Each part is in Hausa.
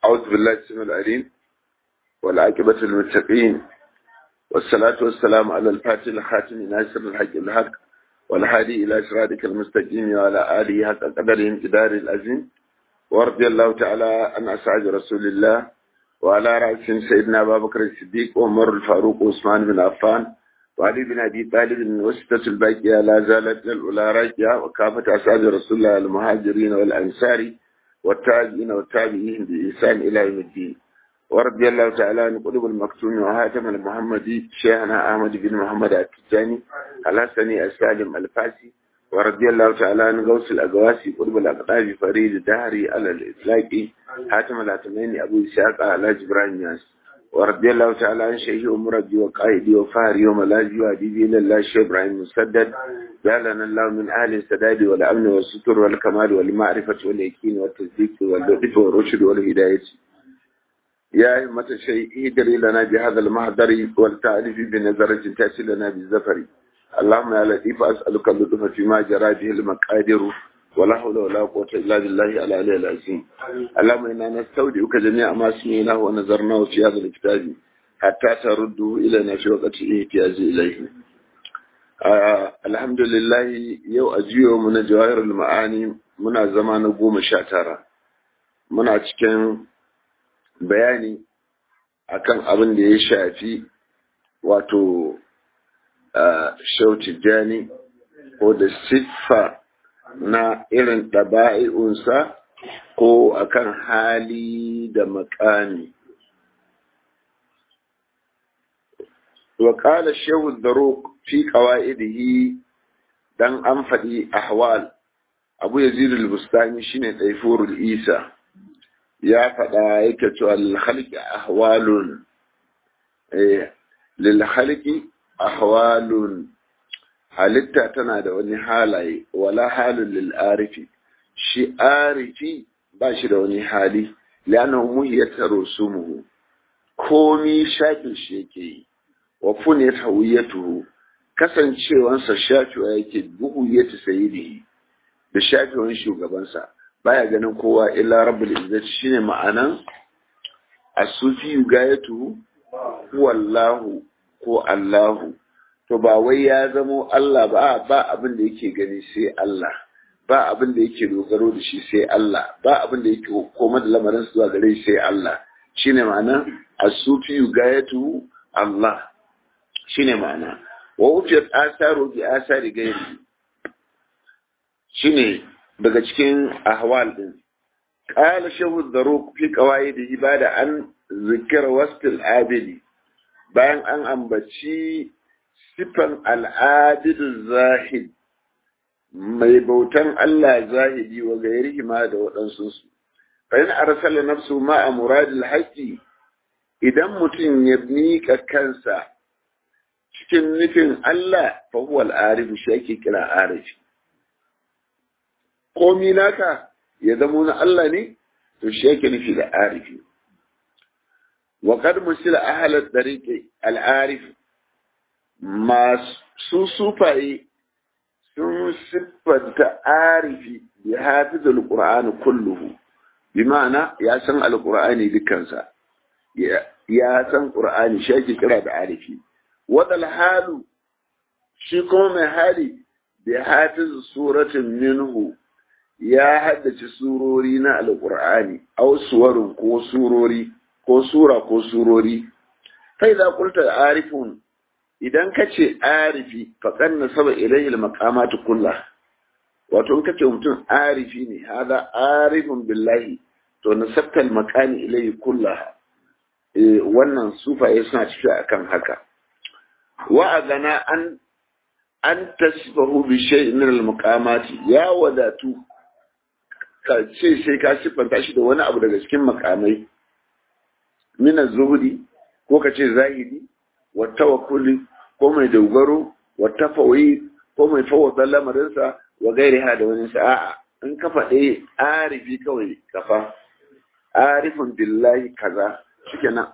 أعوذ بالله السميع العليم والعاقبة للمتقين والصلاة والسلام على الفاتح الخاتم ناصر الحق الحق والهادي إلى صراطك المستقيم وعلى آله حق قدره امتدار العظيم ورضي الله تعالى عن أسعد رسول الله وعلى رأسهم سيدنا أبا بكر الصديق وعمر الفاروق وعثمان بن عفان وعلي بن أبي طالب وستة الباقية لا زالت الأولى راجعة وكافة أسعد رسول الله المهاجرين والأنصار والتابعين والتابعين بإحسان إلى يوم الدين ورضي الله تعالى عن قلوب المكتوم وهاتم المحمدي شيخنا أحمد بن محمد التجاني الحسني السالم الفاسي ورضي الله تعالى عن غوث الأقواسي قلوب الأقطاب فريد الدهري على الإطلاق حاتم الأتمين أبو إسحاق على جبران ياس ورضي الله تعالى عن شيخ ومربي وقائدي وفهري وملاذي وأديبي إلى الله الشيخ إبراهيم مسدد جعلنا الله من أهل السداد والأمن والستر والكمال والمعرفة واليقين والتصديق واللطف والرشد والهداية يا همة الشيء ادري لنا بهذا المهدر والتعريف بنظرة تأتي لنا بالزفر اللهم يا لطيف أسألك اللطف فيما جرى به المقادر ولا حول ولا قوة إلا بالله العلي العظيم اللهم إنا نستودعك جميع ما سمعناه ونظرناه في هذا الكتاب حتى ترده إلينا في وقت الاحتياج إليه آه الحمد لله يو أجيو من جواهر المعاني muna zama na goma sha tara muna cikin bayani akan abin da ya shafi wato shautijani ko da siffa na irin ɗaba'i'unsa ko akan hali da makami. وقال الشيخ الدروق في قوائده dan an faɗi ahwal abu yazid al-bustani shine taifurul isa ya faɗa yake cewa lil khalqi ahwalun eh lil khalqi ahwalun halitta tana da wani halaye wala halun lil arifi shi arifi ba shi da wani hali li'annahu muhiyat rusumuhu komi shafin shi yake yi wa funiyat hawiyatuhu kasancewansa shafewa yake buhu ya ta sayi da shafewan shugabansa baya ganin kowa illa rabbul izzati shine ma'anan as-sufi gayatu wallahu ko Allahu to ba wai ya zamo Allah ba ba abin da yake gani sai Allah ba abin da yake dogaro da shi sai Allah ba abin da yake koma da lamarin zuwa gare shi sai Allah shine ma'anan as-sufi gayatu Allah shine ma'ana wa wufiyar asaru bi asari gairi shine daga cikin ahwal din qala shahu dharuq fi qawaid ibada an zikr wasfil abidi bayan an ambaci sifan al'adid zahid mai bautan Allah zahidi wa gairihi ma da waɗansu su fa in arsala nafsu ma muradil haqqi idan mutum ya mika kansa cikin nufin Allah fa huwa al-arif shi ake kira arifi komi naka ya zamo na Allah ne to shi yake nufi da arifi wa qad musila ahla tariqi al-arif masu sufaye sun siffanta arifi bi hafiz al-qur'an kulluhu bi ma'ana ya san al-qur'ani dukansa ya san qur'ani shi ake kira da arifi wadal halu shi kuma mai hali bi hafiz suratin minhu ya haddace surori na alqur'ani aw suwarun ko surori ko sura ko surori kai za kulta arifun idan kace arifi faqad nasaba ilayhi almaqamat kullah wato in kace mutum arifi ne hada arifun billahi to nasabta almaqami ilayhi kullah wannan sufaye suna tafiya akan haka wa'adana an an tasfahu bi shay'in min al-maqamati ya wadatu ka ce sai ka siffanta shi da wani abu daga cikin makamai min az-zuhdi ko ka ce zahidi wa tawakkuli ko mai dogaro wa tafawi ko mai fawwada lamarinsa wa gairiha da wani sa'a in ka faɗe arifi kawai kafa arifun billahi kaza shikenan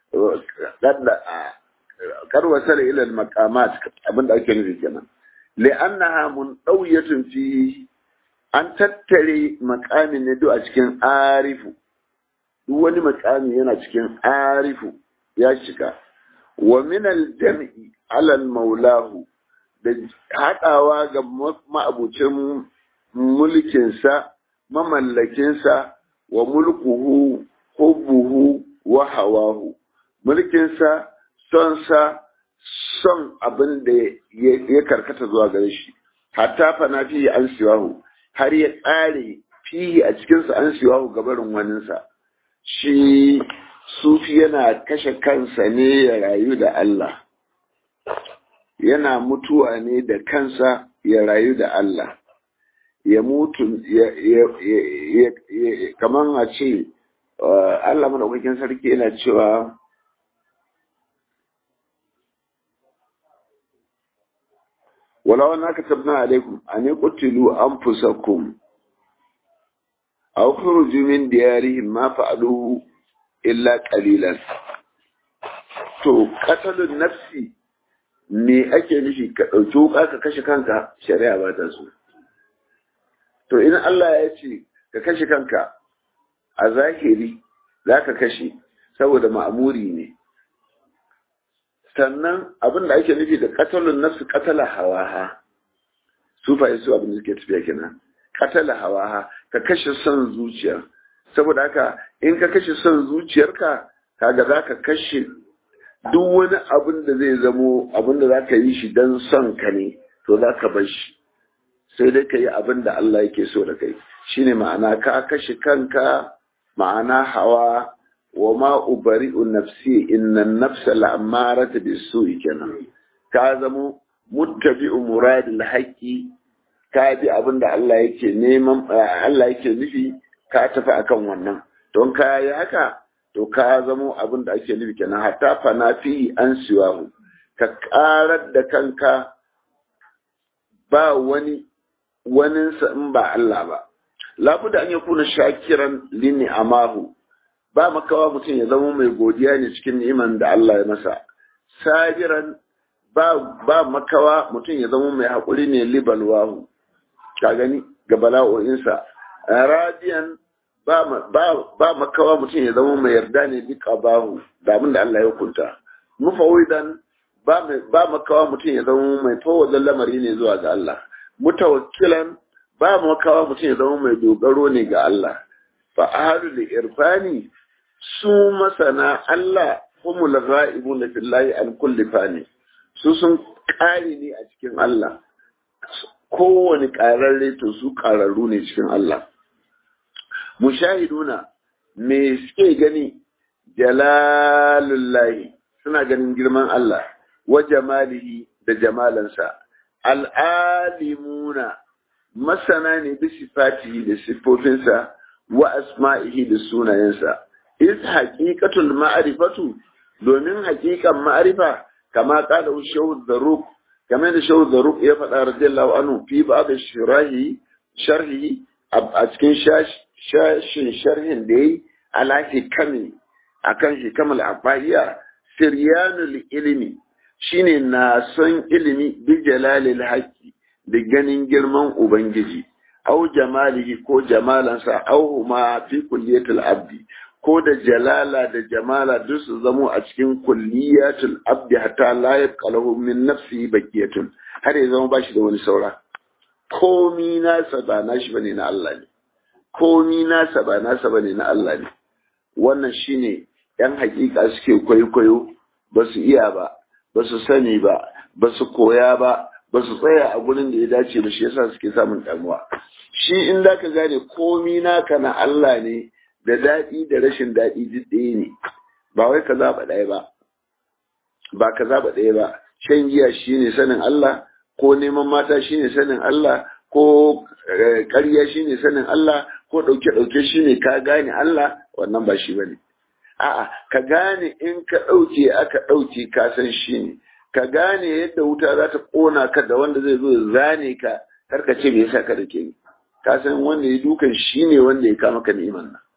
kar wasala ila al-maqamat abinda ake nufi kenan li'annaha munawiyatun fi an tattare maqamin ne a cikin arifu duk wani makami yana cikin arifu ya shiga wa min al-jam'i ala maulahu da haɗawa ga ma'abucin mulkinsa mamallakinsa wa mulkuhu hubbuhu wa hawahu mulkinsa sonsa son abin da ya karkata zuwa gare shi hatta fana fiye an siwahu har ya ƙare fiye a cikinsa an siwahu gabarin waninsa shi sufi yana kashe kansa ne ya rayu da Allah yana mutuwa ne da kansa ya rayu da Allah ya mutu kamar a ce Allah maɗaukakin sarki yana cewa ولو أننا كتبنا عليكم أن يقتلوا أنفسكم أو خرجوا من ديارهم ما فعلوه إلا قليلا to katalin nafsi me ake nufi ka ɗauki wuka ka kashe kanka shari'a ba ta so to in Allah ya ce ka kashe kanka a zahiri za ka kashe saboda ma'amuri ne sannan abin da ake nufi da katalin nafsu katala hawaha su fa su abin da suke tafiya kenan katala hawaha ka kashe son zuciya saboda haka in ka kashe son zuciyarka kaga za ka kashe duk wani abin da zai zamo abin da za ka yi shi don son ka ne to za ka bar shi sai dai ka yi abin da Allah yake so da kai shine ma'ana ka kashe kanka ma'ana hawa wa ma ubari'u nafsi inna nafsa la'amarata bisu'i kenan ka zamo muttabi'u muradil haqqi ka bi abin da Allah yake neman Allah yake nufi ka tafi akan wannan don ka yi haka to ka zamo abin da ake nufi kenan hatta fana fi an siwahu ka karar da kanka ba wani waninsa in ba Allah ba labuda an yakuna shakiran lini amahu ba makawa mutum ya zama mai godiya ne cikin ni'iman da Allah ya masa sabiran ba ba makawa mutum ya zama mai haƙuri ne libalwahu ka gani ga bala'o'insa radiyan ba ba ba makawa mutum ya zama mai yarda ne bi qabahu da abin da Allah ya hukunta mufawidan ba ba makawa mutum ya zama mai fawadan lamari ne zuwa ga Allah mutawakkilan ba makawa mutum ya zama mai dogaro ne ga Allah fa ahadu li irfani su masana Allah humul ghaibun fillahi an kulli fani su sun kare ne a cikin Allah kowane ƙararre to su ƙararru ne cikin Allah mushahiduna me suke gani jalalullahi suna ganin girman Allah wa jamalihi da jamalansa al'alimuna masana ne bi sifatihi da siffofinsa wa asma'ihi da sunayensa is haqiqatul ma'rifatu domin haqiqan ma'rifa kama qala shaykh zarruq kama da shaykh zarruq ya faɗa radiyallahu anhu fi ba'd shirahi sharhi a cikin shashin sharhin da yayi ala hikami akan hikamal abaiya siryanul ilmi shine na son ilimi bi jalalil haqqi da ganin girman ubangiji au jamalihi ko jamalansa au ma fi kulliyatul abdi ko da jalala da jamala duk su zamo a cikin kulliyatul abdi hatta la yaqalahu min nafsi bakiyatun har ya zama bashi da wani saura komi nasa ba nashi bane na Allah ne komi nasa ba nasa bane na Allah ne wannan shine yan hakika suke kwaikwayo ba su iya ba ba su sani ba ba su koya ba ba su tsaya a gurin da ya dace ba shi yasa suke samun damuwa shi in da ka gane komi naka na Allah ne da daɗi da rashin daɗi duk ɗaya ne ba wai ka zaɓa ɗaya ba ba ka zaɓa ɗaya ba shan giya shine sanin Allah ko neman mata shine sanin Allah ko ƙarya shine sanin Allah ko ɗauke-ɗauke shine ka gane Allah wannan ba shi bane a'a ka gane in ka ɗauke aka ɗauke ka san shi ne ka gane yadda wuta za ta ƙona ka da wanda zai zo ya zane ka karka ce me yasa ka da ke ni ka san wanda ya dukan shi ne wanda ya kama ka ni'iman nan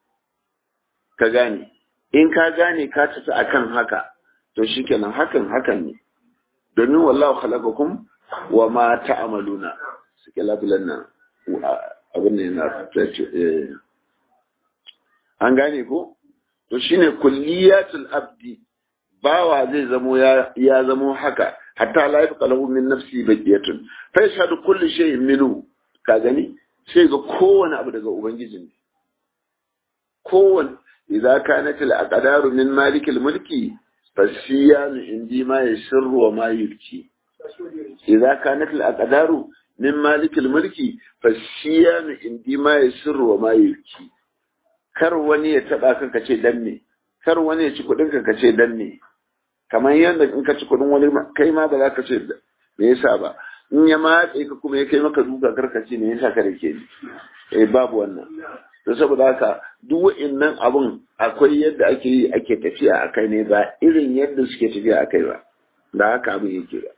ka gane in ka gane ka tafi akan haka to shikenan hakan hakan ne domin wallahu khalaqakum wa ma ta'maluna suke labulan nan abin ne na an gane ko to shine kulliyatul abdi bawa zai zamo ya ya zamo haka hatta la yabqa lahu min nafsi baqiyatun fa yashhadu kullu shay'in minhu ka gani sai ga kowane abu daga ubangiji ne kowane idza kanat al aqdaru min malik al mulki fasiyanu indi ma yasirru wa ma yubki idza kanat al aqdaru min malik al mulki fasiyanu indi ma yasirru wa ma yubki kar wani ya taba ka kace dan me kar wani ya ci kudin ka kace dan me kamar yadda in ka ci kudin wani kai ma ba za ka ce me yasa ba in ya matse ka kuma ya kai maka duka karkaci me yasa ka rike ni eh babu wannan to saboda haka duk wa'annan abun akwai yadda ake yi ake tafiya a kai ne ba irin yadda suke tafiya a kai ba da haka abin yake ba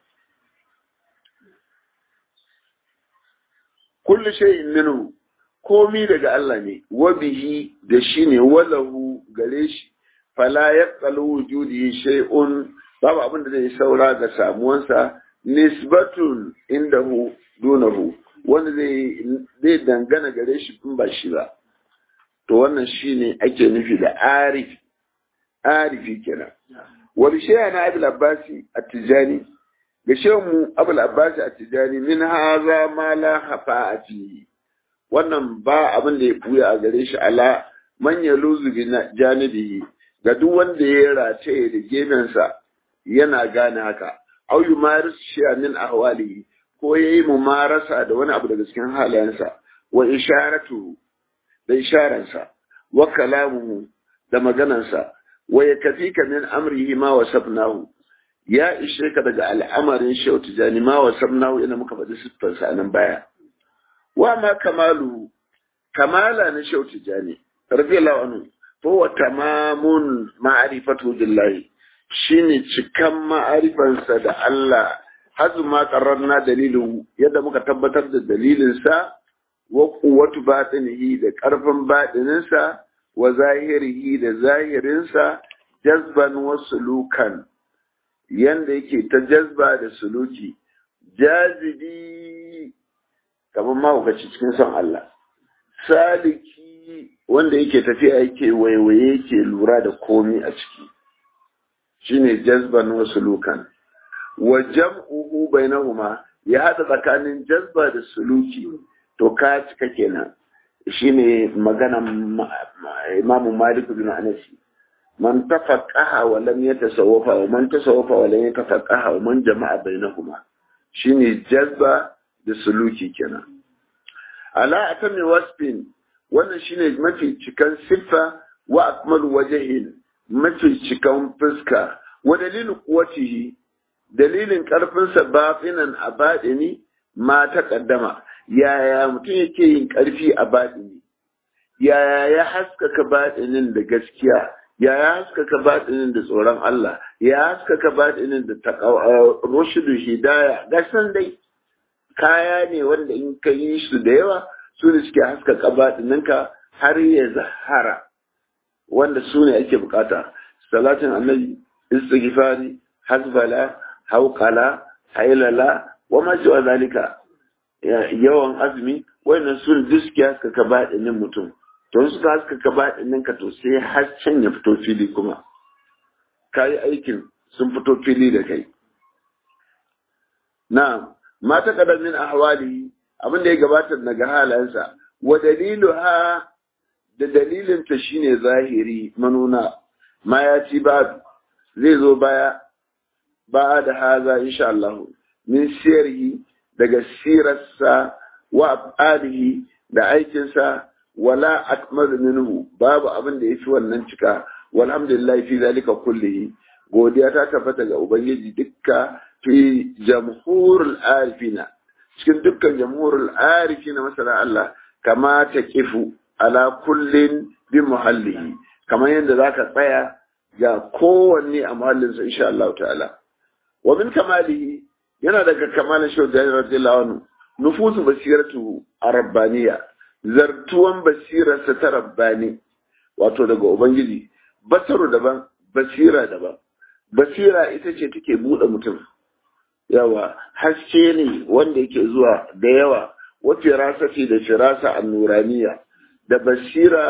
kullu shay'in minhu komi daga Allah ne wa bihi da shi ne walahu gare shi fala yaqalu wujudi shay'un babu abin da zai saura ga samuwansa nisbatun indahu dunahu wanda zai zai dangana gare shi in ba shi ba to wannan shine ake nufi da arif arifi kenan wa bi shay'ana abul abbasi at-tijani ga mu abul abbasi at-tijani min hadha ma la khafa'ati wannan ba abin da ya buya a gare shi ala man yaluzu bi janibihi ga duk wanda ya rataye da gefensa yana gane haka au yumaris shi'a min ahwalihi ko yayi mumarasa da wani abu daga cikin halayensa wa isharatu da isharansa wa kalamuhu da maganansa wa yakfika min amrihi ma wasabnahu ya ishe ka daga al'amarin shehu tijani ma wasabnahu ina muka faɗi siffarsa nan baya wa ma kamalu kamala na shehu tijani radiyallahu anhu fa wa tamamun ma'rifatu billahi shine cikan ma'arifansa da Allah hazu ma qarrarna dalilu yadda muka tabbatar da dalilinsa wa quwwatu batinihi da karfin batininsa wa zahirihi da zahirinsa jazban wa sulukan yanda yake ta jazba da suluki jazibi kamar mahaukaci cikin son Allah saliki wanda yake tafiya yake waiwaye yake lura da komi a ciki shine jazban wa sulukan wa jam'uhu bainahuma ya hada tsakanin jazba da suluki to ka cika kenan shine magana imamu malik bin anas man tafaqaha wa lam yatasawwafa wa man tasawwafa wa lam yatafaqaha wa man jama'a bainahuma shine jazba da suluki kenan ala atami wasfin wannan shine mafi cikan siffa wa akmalu wajhin mafi cikan fuska wa dalilin kuwatihi dalilin ƙarfinsa bafinan a baɗini ma ta ƙaddama yaya mutum yake yin ƙarfi a baɗini yaya ya haskaka baɗinin da gaskiya yaya haskaka baɗinin da tsoron Allah ya haskaka baɗinin da rushudu hidaya gasan dai kaya ne wanda in ka yi su da yawa su ne suke haskaka baɗininka har ya zahara wanda su ne ake bukata salatin annabi istighfari hasbala hauƙala hailala wa ma cewa zalika yawan azumi wannan sun duk suke haskaka baɗinin mutum to suka haskaka baɗinin ka to sai hasken ya fito fili kuma ka yi aikin sun fito fili da kai na mata ƙadamin ahwali abin da ya gabatar daga halayensa wa dalilu ha da dalilinta shine zahiri manuna ma ya ci ba zai zo baya ba da haza insha Allah min siyarhi daga sirarsa wa afalihi da aikinsa wala akmal minhu babu abin da yafi wannan cika walhamdulillah fi zalika kullihi godiya ta tabbata ga ubangiji dukka fi jamhurul arifina cikin dukkan jamhurul arifina masana Allah kama ta kifu ala kullin bi muhallihi kamar yadda zaka tsaya ga kowanne a muhallinsa insha Allah ta'ala wa min kamalihi yana daga kamalin shi da radiyallahu anhu nufusu basiratu arabbaniya zartuwan basirarsa ta rabbani wato daga ubangiji basaru daban basira daban basira ita ce take bude mutum yawa haske ne wanda yake zuwa da yawa wa firasati da firasa annuraniya da basira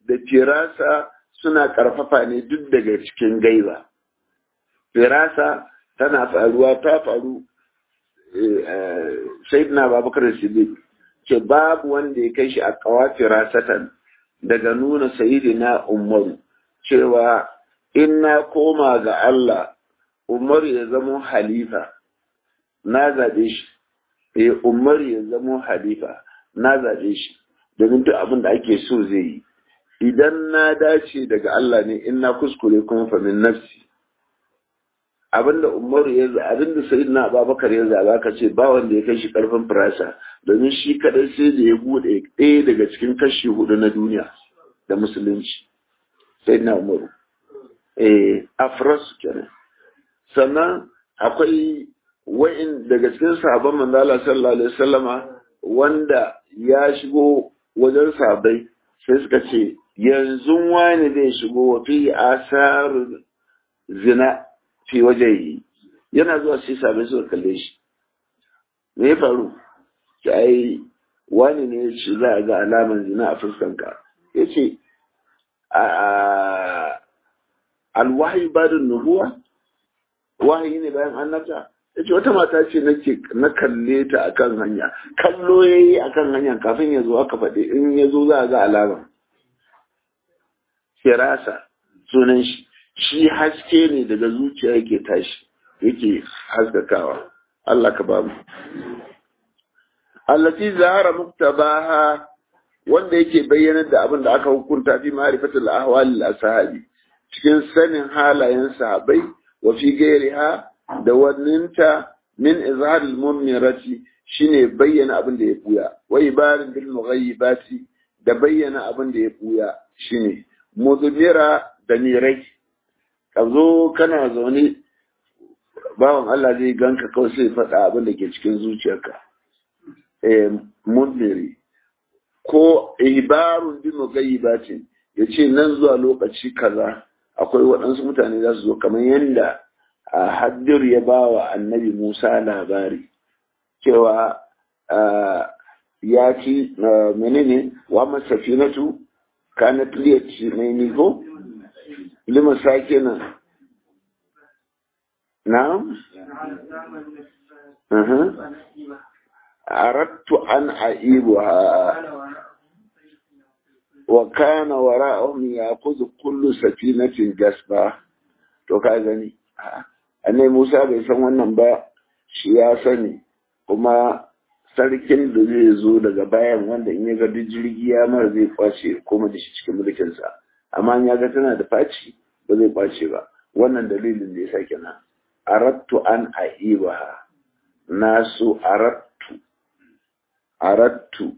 da firasa suna karfafa ne duk daga cikin gaiba firasa tana faruwa ta faru sayyidina babakar siddiq ce babu wanda ya kai shi a kawa firasatan daga nuna sayyidina umaru cewa in na koma ga Allah umaru ya zamo halifa na zaɓe shi eh umaru ya zamo halifa na zaɓe shi domin duk abin da ake so zai yi idan na dace daga Allah ne in na kuskure kuma fa min nafsi abinda umaru ya abinda sayyidina abubakar ya zaba ka ce ba wanda ya kai shi karfin firasa domin shi kadai sai da ya bude ɗaya daga cikin kashi hudu na duniya da musulunci sayyidina umaru eh afras kenan sannan akwai wa'in daga cikin sahabban manzo Allah sallallahu alaihi wasallama wanda ya shigo wajen sahabbai sai suka ce yanzu wani zai shigo wa fi asar zina fi waje yi yana zuwa sai sabai suka kalle shi me ya faru ki ai wani ne ya ce za a ga alaman zina a fuskanka ya ce alwahi badin nubuwa wahayi ne bayan annabta ya ce wata mata ce nake na kalle ta akan hanya kallo ya yi akan hanya kafin ya zo aka faɗi in ya zo za a ga alaman firasa sunan shi shi haske ne daga zuciya yake tashi yake haskakawa Allah ka bamu allati zahara muktabaha wanda yake bayyanar da abin da aka hukunta fi ma'rifatul ahwal al-ashabi cikin sanin halayen sahabbai wa fi gairiha da wanninta min izhar al-mumirati shine bayyana abin da ya buya wa ibarin bil mughayyibati da bayyana abin da ya buya shine mudmira da mirai ka zo kana zaune bawan Allah zai ganka kawai sai faɗa abin da ke cikin zuciyarka eh mudmiri ko ibarun bi mughayyibati yace nan zuwa lokaci kaza akwai waɗansu mutane za su zo kamar yadda a haddir ya ba wa annabi Musa labari cewa ya ci menene wa masafinatu kanat liyati mai nigo lima sake nan na'am arattu an aibuha wa kana wara'ahum ya'khudhu kullu safinatin gasba to ka gani annai Musa bai san wannan ba shi ya sani kuma sarkin da zai zo daga bayan wanda in ya ga duk jirgi ya mara zai kwace koma da shi cikin mulkinsa amma in ya ga tana da faci ba zai kwace ba wannan dalilin da ya sa kenan arattu an aibaha nasu arattu arattu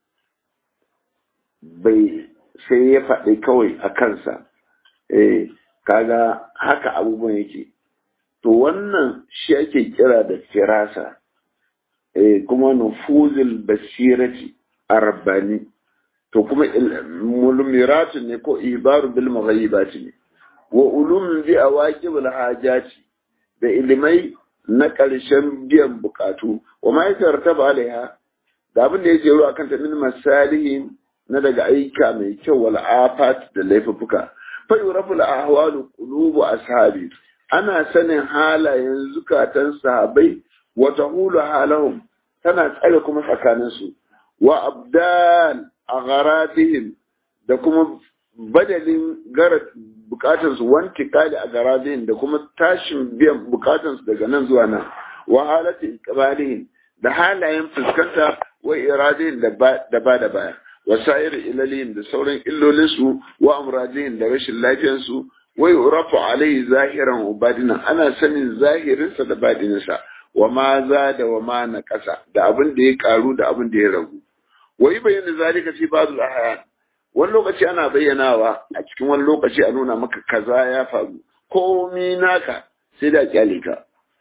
bai sai ya faɗi kawai a kansa eh kaga haka abubuwan yake to wannan shi ake kira da firasa eh kuma nufuzul basirati arbani to kuma mulmiratu ne ko ibaru bil maghayibati ne wa ulum bi awaqib al hajati da ilimai na ƙarshen biyan bukatu wa ma yatartaba alaiha da abin da yake ruwa kanta min masalihin na daga aika mai kyau wal afat da laifuffuka fa yurafu al ahwalu qulubu ashabi ana sanin halayen zukatan sahabai wa tahulu halahum tana tsare kuma tsakanin su wa abdal agharadihim da kuma badalin gara bukatun su wanti kali a garadihim da kuma tashin biyan bukatun su daga nan zuwa nan wa halati iqbalihim da halayen fuskanta wa iradihim da ba da baya wasa'ir ilalihim da sauran illolinsu wa amradihim da rashin lafiyansu wai urafu alai zahiran ubadina ana sanin zahirinsa da badininsa wa ma za da wa ma na ƙasa da abin da ya karu da abin da ya ragu wa yi bayyana zalika fi ba'd al wani lokaci ana bayyanawa a cikin wani lokaci a nuna maka kaza ya faru komi naka sai da kyale ka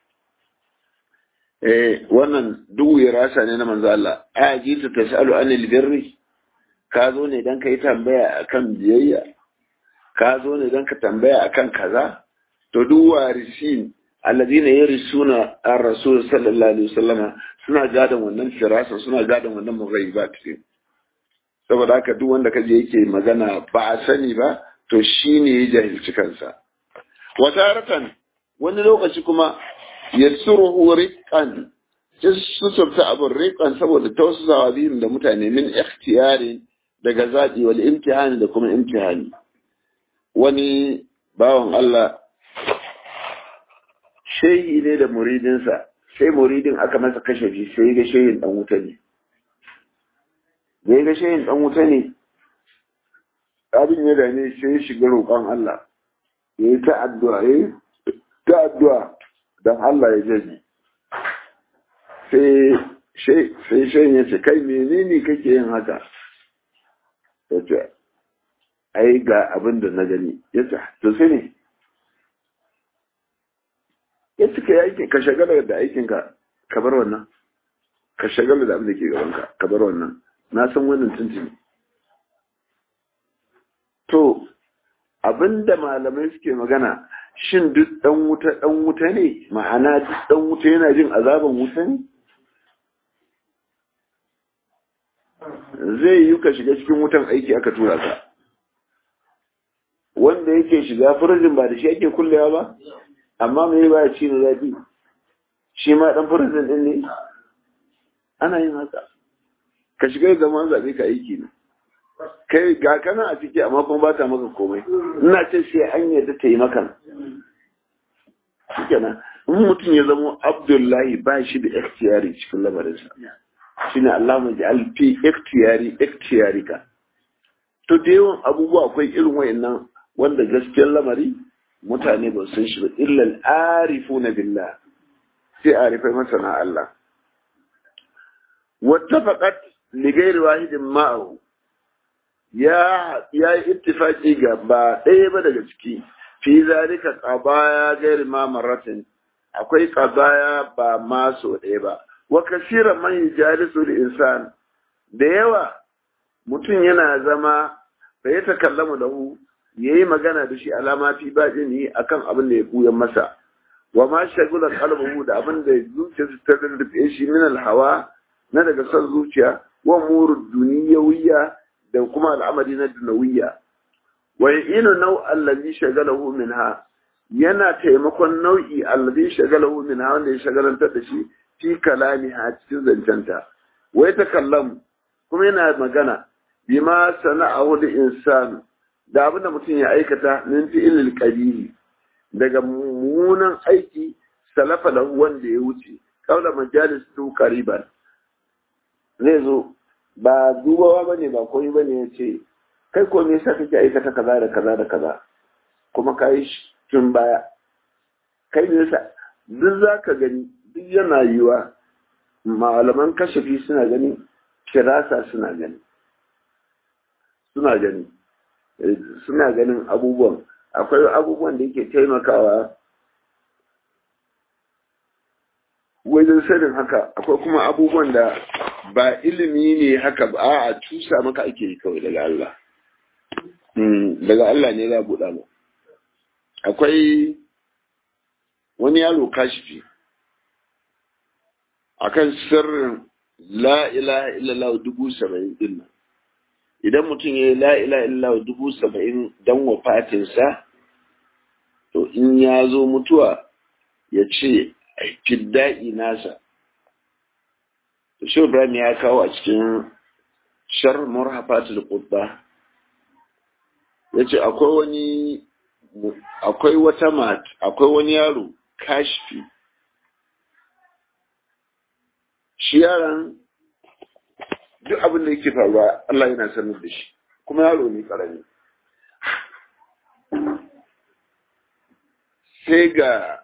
eh wannan duk rasa ne na manzo Allah a ji ta tasalu anil birri ka zo ne don ka yi tambaya akan biyayya ka zo ne don ka tambaya akan kaza to duk warisi alladina yarisuna ar-rasul sallallahu alaihi wasallama suna gadon wannan firasa suna gadon wannan mughayyibat din saboda haka duk wanda kaje yake magana ba a sani ba to shi ne ya jahilci kansa wata ratan wani lokaci kuma ya suruhu riƙan sai su sabta abin riƙan saboda tausasawa biyun da mutane min ikhtiyari daga zaɓi wal imtihani da kuma imtihani wani bawan Allah shehi ne da muridinsa sai muridin aka masa kashe shi sai ga shehin dan wuta ne da ga shehin dan wuta ne abin ya dame sai ya shiga roƙon Allah ya yi ta addu'a ya yi ta addu'a don Allah ya jaji sai shehin ya ce kai menene kake yin haka ya ce ai ga abin da na gani ya ce to sai ne ya cika ya aiki ka shagala da aikinka ka bar wannan ka shagala da abin da ke gabanka ka bar wannan na san wannan tuntuni to abinda malamai suke magana shin duk dan wuta dan wuta ne ma'ana duk dan wuta yana jin azaban wuta ne zai yi ka shiga cikin wutan aiki aka tura ka wanda yake shiga firjin ba da shi ake kullewa ba amma me ba ya ci na zafi shi ma dan firjin din ne ana yin haka ka shiga zaman zaɓe ka aiki ne kai ga kana a ciki amma kuma ba ta maka komai ina ce sai an yadda ta yi maka shikenan in mutum ya zama abdullahi ba shi da ikhtiyari cikin lamarinsa shine Allah mai ja'al fi ikhtiyari ikhtiyarika to da yawan abubuwa akwai irin wayannan wanda gaskiyar lamari mutane ba sun shi ba illa al-arifuna billah sai arifai masana Allah wattafaqat li ghairi wahidin ma'ahu ya ya yi ittifaki ga ba ɗaya ba daga ciki fi zalika qabaya ghairi ma marratin akwai qabaya ba ma so ɗaya ba wa kasira man yajalisu al-insan da yawa mutum yana zama da ya takallamu da hu yayi magana da shi alama fi bajini akan abin da ya buya masa wa ma shagula qalbuhu da abin da zuciyarsa ta rufe shi min al-hawa na daga son zuciya wa murud duniyawiyya da kuma al'amari na dunawiyya wa inu nau allazi shagalahu minha yana taimakon nau'i allazi shagalahu minha wanda ya shagalantar da shi fi kalamiha cikin zancenta wai ta kallam kuma yana magana bima sana'ahu da insan da abin da mutum ya aikata min fi'ilil qabihi daga mummunan aiki salafa lahu wanda ya wuce kaula majalis tu qariban zai zo ba dubawa bane ba koyi bane ya ce kai ko me yasa kake aikata kaza da kaza da kaza kuma kai tun baya kai ne yasa duk zaka gani duk yana yiwa malaman kashafi suna gani kirasa suna gani suna gani suna ganin abubuwan akwai abubuwan da yake taimakawa wajen sanin haka akwai kuma abubuwan da ba ilimi ne haka ba a cusa maka ake yi kawai daga Allah daga Allah ne za a buɗa mu akwai wani yaro kashifi akan sirrin la ilaha illallah dubu saba'in din nan idan mutum ya yi la ilaha illallah dubu saba'in don wafatinsa to in ya zo mutuwa ya ce fidda'i nasa to shi ibrahim ya kawo a cikin shar murhafatul qudda ya ce akwai wani akwai wata mat akwai wani yaro kashfi shi yaron duk abin da yake faruwa Allah yana sanar da shi kuma yaro ne karami sai ga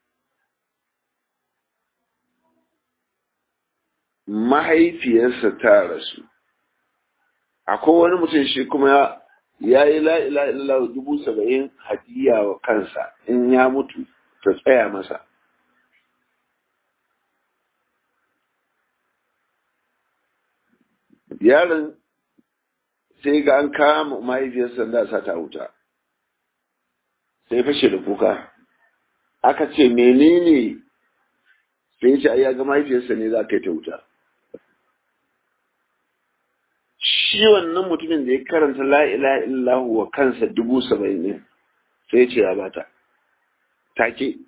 mahaifiyarsa ta rasu akwai wani mutum shi kuma ya yi la'ila illallah dubu saba'in hadiya wa kansa in ya mutu ta tsaya masa yaron sai ga an kama mahaifiyarsa da sa ta wuta sai fashe da kuka aka ce menene sai ce ai ya ga mahaifiyarsa ne za ka yi ta wuta shi wannan mutumin da ya karanta la ilaha illahu wa kansa dubu saba'in ne sai ce ya bata take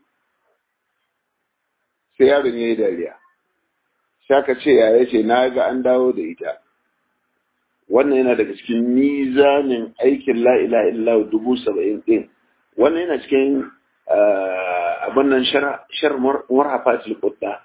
sai yaron ya yi dariya sai aka ce ya ce na ga an dawo da ita wannan yana daga cikin mizanin aikin la ilaha illahu dubu saba'in ɗin wannan yana cikin abin nan shar murhafatul qudda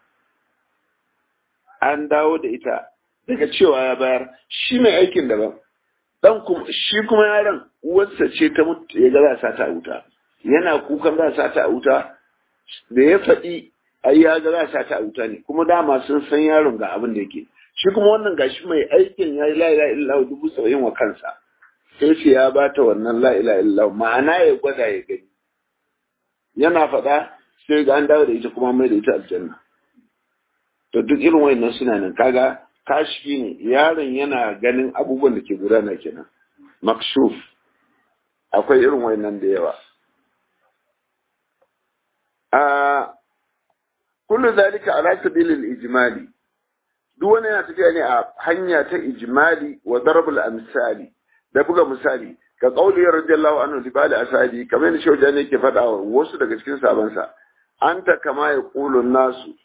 an dawo da ita daga cewa ya bayar shi mai aikin daban dan kuma shi kuma yaron uwarsa ce ta mutu ya ga za ta wuta yana kukan za ta wuta da ya faɗi ai ya ga za ta wuta ne kuma dama sun san yaron ga abin da yake shi kuma wannan gashi mai aikin ya yi la ilaha illallah dubu saba'in wa kansa sai ce ya bata wannan la ilaha illallah ma'ana ya gwada ya gani yana faɗa sai ga an dawo da ita kuma mai da ita aljanna to duk irin wayannan suna nan kaga kashi ne yaron yana ganin abubuwan da ke gudana kenan makshuf akwai irin wayannan da yawa a kullu zalika ala sabilil ijmali duk wani yana tafiya ne a hanya ta ijmali wa darabul amsali da buga misali ka kauli radiyallahu anhu li bali ashabi kamar yadda shauja ne ke faɗa wa wasu daga cikin sabansa anta kama ya qulu nasu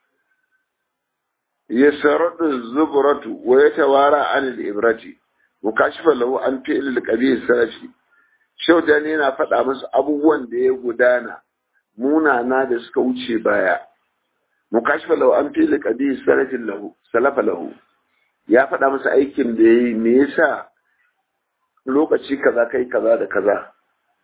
yasradu zubratu wa yatawara an al-ibrati mukashifa lahu an fi'l al-qabih salafi shauja ne yana faɗa musu abubuwan da ya gudana munana da suka wuce baya mukashifa lahu an fi'l al-qabih salafin lahu salafa lahu ya faɗa musu aikin da yayi me yasa lokaci kaza kai kaza da kaza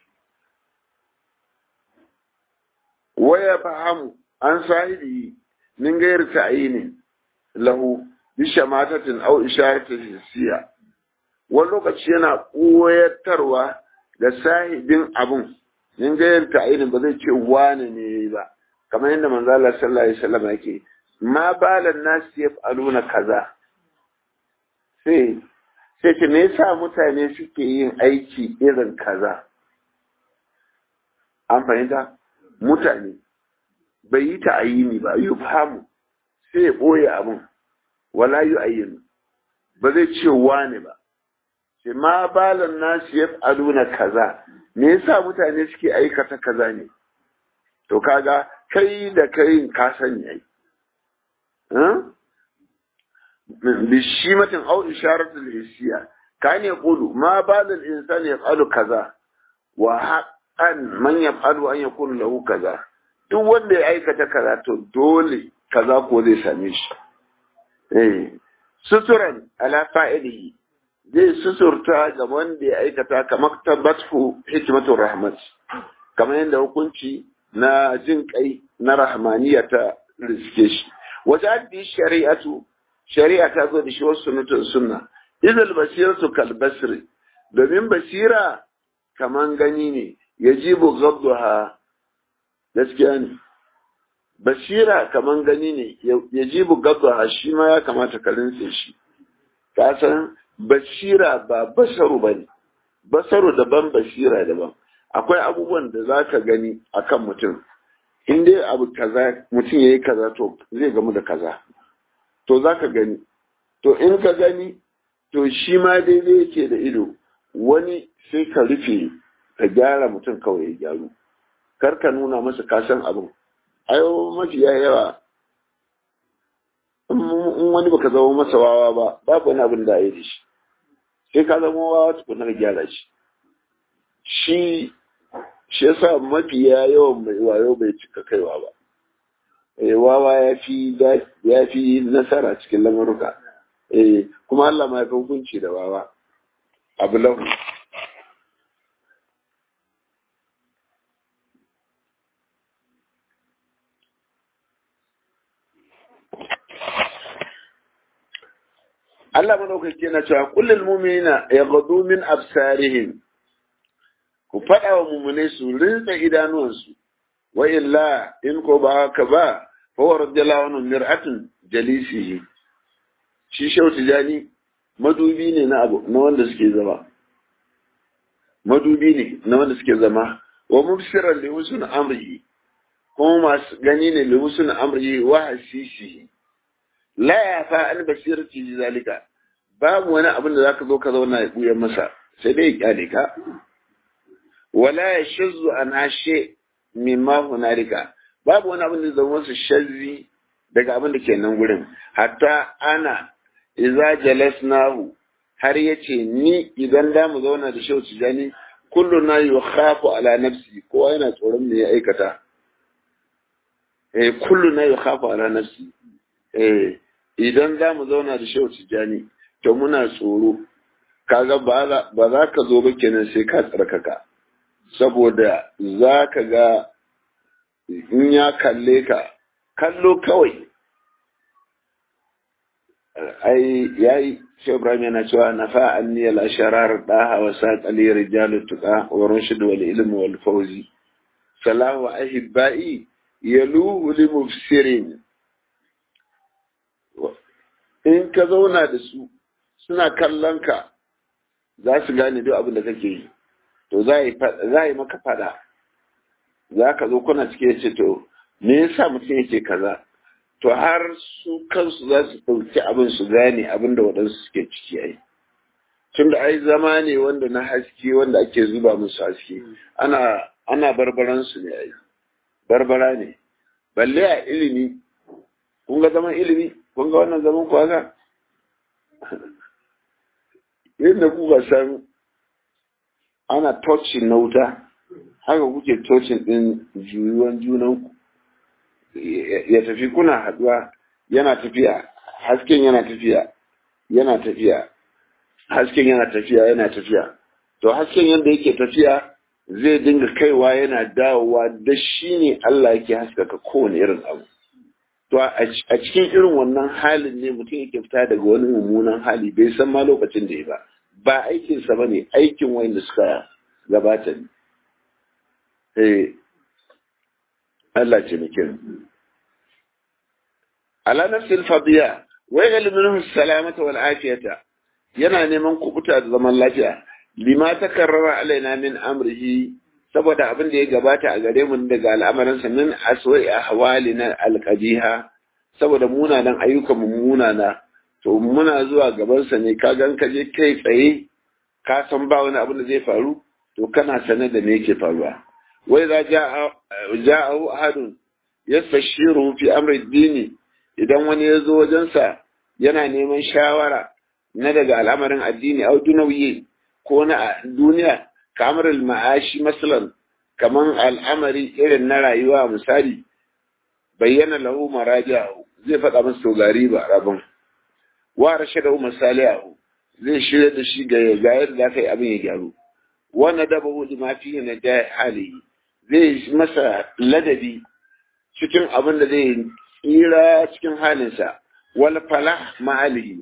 waya fahamu an sahibi min gayar ta'yini lahu bi shamatatin aw isharatin hissiya wani lokaci yana koyatarwa da sahibin abun min gayar ta'yini ba zai ce wane ne yayi ba kamar yadda manzo Allah sallallahu alaihi wasallam yake ma balan nasi yaf'aluna kaza sai sai ce me yasa mutane suke yin aiki irin kaza an fahimta mutane bai yi ta ayini ba yi famu sai ya ɓoye abin wala yi ayyinu ba zai ce wane ba sai ma balan nasu ya na kaza me yasa mutane suke aikata kaza ne to kaga kai da kai ka sani ai bishimatin au isharatul hissiya kan yaqulu ma balal insani yaf'alu kaza wa haqqan man yaf'alu an yakunu lahu kaza duk wanda ya aikata kaza to dole kaza ko zai same shi eh suturan ala fa'ilihi zai suturta ga wanda ya aikata kamar tabbatu hikmatu rahmat kamar yadda hukunci na jin kai na rahmaniya ta riske shi wajen shari'atu shari'a ta zo da shi wasu sunnatun sunna idal basiratu kal basri domin basira kaman gani ne yajibu gadduha gaskiya ne basira kaman gani ne yajibu gadduha shi ma ya kamata ka rintse shi ka san basira ba basaru bane basaru daban basira daban akwai abubuwan da zaka gani akan mutum in dai abu kaza mutum yayi kaza to zai gamu da kaza to za ka gani to in ka gani to shi ma daidai yake da ido wani sai ka rufe ka gyara mutum kawai ya gyaru kar ka nuna masa kasan abin ayo mafiya yawa in wani baka zama masa wawa ba babu wani abin da ya yi da shi sai ka zama wawa tukuna ka gyara shi shi shi yasa mafiya yawan mai wayo bai cika kaiwa ba wawa ya fi ya fi nasara cikin lamaruka eh kuma Allah ma ya hukunci da wawa abu lahu Allah madaukaki yana cewa kullul mu'minina yaghdu min absarihim ku faɗa wa mu'minai su rinsa idanuwansu wa illa in ko ba haka ba فهو رضي الله عنه مرأة جليسه shi shau tijani madubi ne na abu na wanda suke zama madubi ne na wanda suke zama wa mubsiran li husn amrihi kuma masu gani ne li husn amrihi wa hasisihi la ya fa an basirati zalika babu wani abin da zaka zo ka zauna ya buya masa sai dai ya kyale ka wala yashzu an ashe mimma hunalika babu wani abin da zama masa shazzi daga abin da ke nan gurin hatta ana iza jalasnahu har yace ni idan da mu zauna da shehu tijani kullu na yukhafu ala nafsi kowa yana tsoron me ya aikata eh kullu na yukhafu ala nafsi eh idan za mu zauna da shehu tijani to muna tsoro kaga ba za ka zo ba kenan sai ka tsarkaka saboda za ka ga in ya kalle ka kallo kawai ai yayi shi Ibrahim yana cewa nafa anni al asharar daha wa saqali rijalut tuqa wa rushd wal ilm wal fawzi salahu ahibbai yaluhu li mufsirin in ka zauna da su suna kallon ka za su gane duk abin da kake yi to za yi maka fada za ka zo kuna cike ce to me yasa mutum yake kaza to har su kansu za su ɗauki abin su gane abin da waɗansu suke ciki ai tun da ai zama ne wanda na haske wanda ake zuba musu haske ana ana barbaran su ne ai barbara ne balle a ilimi kun ga zaman ilimi kun ga wannan zaman ku haka yadda kuka san ana touching na wuta haka kuke touching din juyuwan junanku ya tafi kuna haduwa yana tafiya hasken yana tafiya yana tafiya hasken yana tafiya yana tafiya to hasken yadda yake tafiya zai dinga kaiwa yana dawowa da shi ne Allah yake haskaka kowane irin abu to a cikin irin wannan halin ne mutum yake fita daga wani mummunan hali bai san ma lokacin da ya ba ba aikinsa ba ne aikin wanda suka gabata ne eh Allah ce muke ala nafsil fadiya wa yaghlu minhu salamata wal afiyata yana neman kubuta da zaman lafiya lima takarrara alaina min amrihi saboda abin da ya gabata a gare mu daga al'amarinsa min aswa'i ahwalina alqabiha saboda munanan ayyukan mu munana to muna zuwa gabansa ne ka gan ka je kai tsaye ka san ba wani abin da zai faru to kana sane da me yake faruwa wai za ja'ahu ahadun yastashiru fi amri dini idan wani ya zo wajensa yana neman shawara na daga al'amarin addini au dunawiye ko na duniya kamar ma'ashi masalan kaman al'amari irin na rayuwa misali bayyana lahu maraji'ahu zai faɗa masa to gari ba rabin wa rashada masalihu zai shirya da shi ga ga yadda za ka yi abin ya gyaru wanda daba hudu ma fi na da hali zai masa ladabi cikin abin da zai tsira cikin halinsa wal falah ma'alihi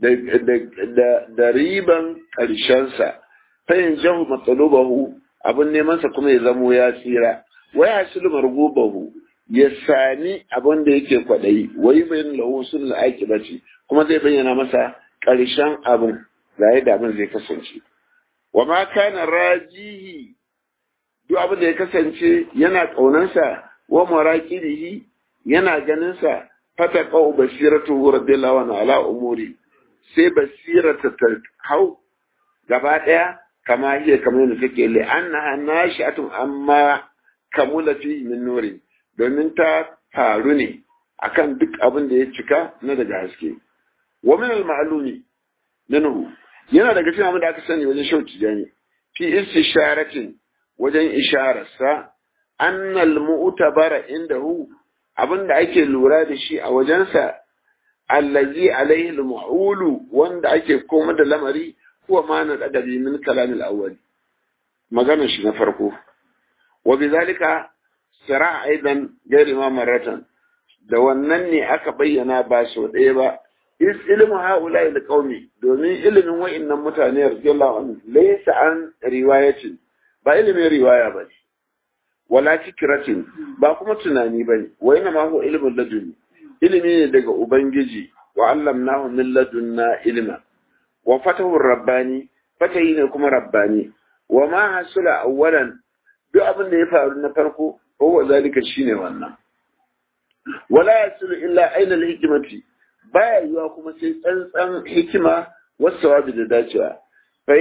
da riban ƙarshensa fayin jahu matsalubahu abin nemansa kuma ya zamo ya tsira wai hasilu margubahu ya sami abin da yake kwaɗayi wai bayan lahu sun aiki bace kuma zai bayyana masa ƙarshen abin da yadda abin zai kasance wa ma kana rajihi duk abin da ya kasance yana ƙaunansa wa maraqibihi yana ganinsa fata qau basiratu radiyallahu anhu ala umuri sai basirata ta hau gaba ɗaya kama hiya kamar yadda take li annaha nashi'atun amma kamula fi min nuri domin ta faru ne akan duk abin da ya cika na daga haske wa min al ma'lumi minhu yana daga cikin abin da aka sani wajen shauki jani fi istisharatin wajen ishararsa annal mu'tabara indahu abin da ake lura da shi a wajensa allazi alaihi al-mu'ulu wanda ake koma da lamari huwa ma na adabi min kalam al-awwal maganar shi na farko wa bizalika sira aidan gairi ma maratan da wannan ne aka bayyana ba so ɗaya ba is ilmu haula il qaumi domin ilimin wa'annan mutane radiyallahu anhu laysa an riwayatin ba ilimin riwaya ba ne wala fikratin ba kuma tunani ba ne wa ina ma huwa ilmun laduni ilimi ne daga ubangiji wa allamnahu min ladunna ilma wa fatahu rabbani fatahi ne kuma rabbani wa ma hasula awwalan duk abin da ya faru na farko huwa zalika shine wannan wala yasulu illa aina al-hikmati baya yiwa kuma sai tsantsan hikima wasawabi da dacewa fa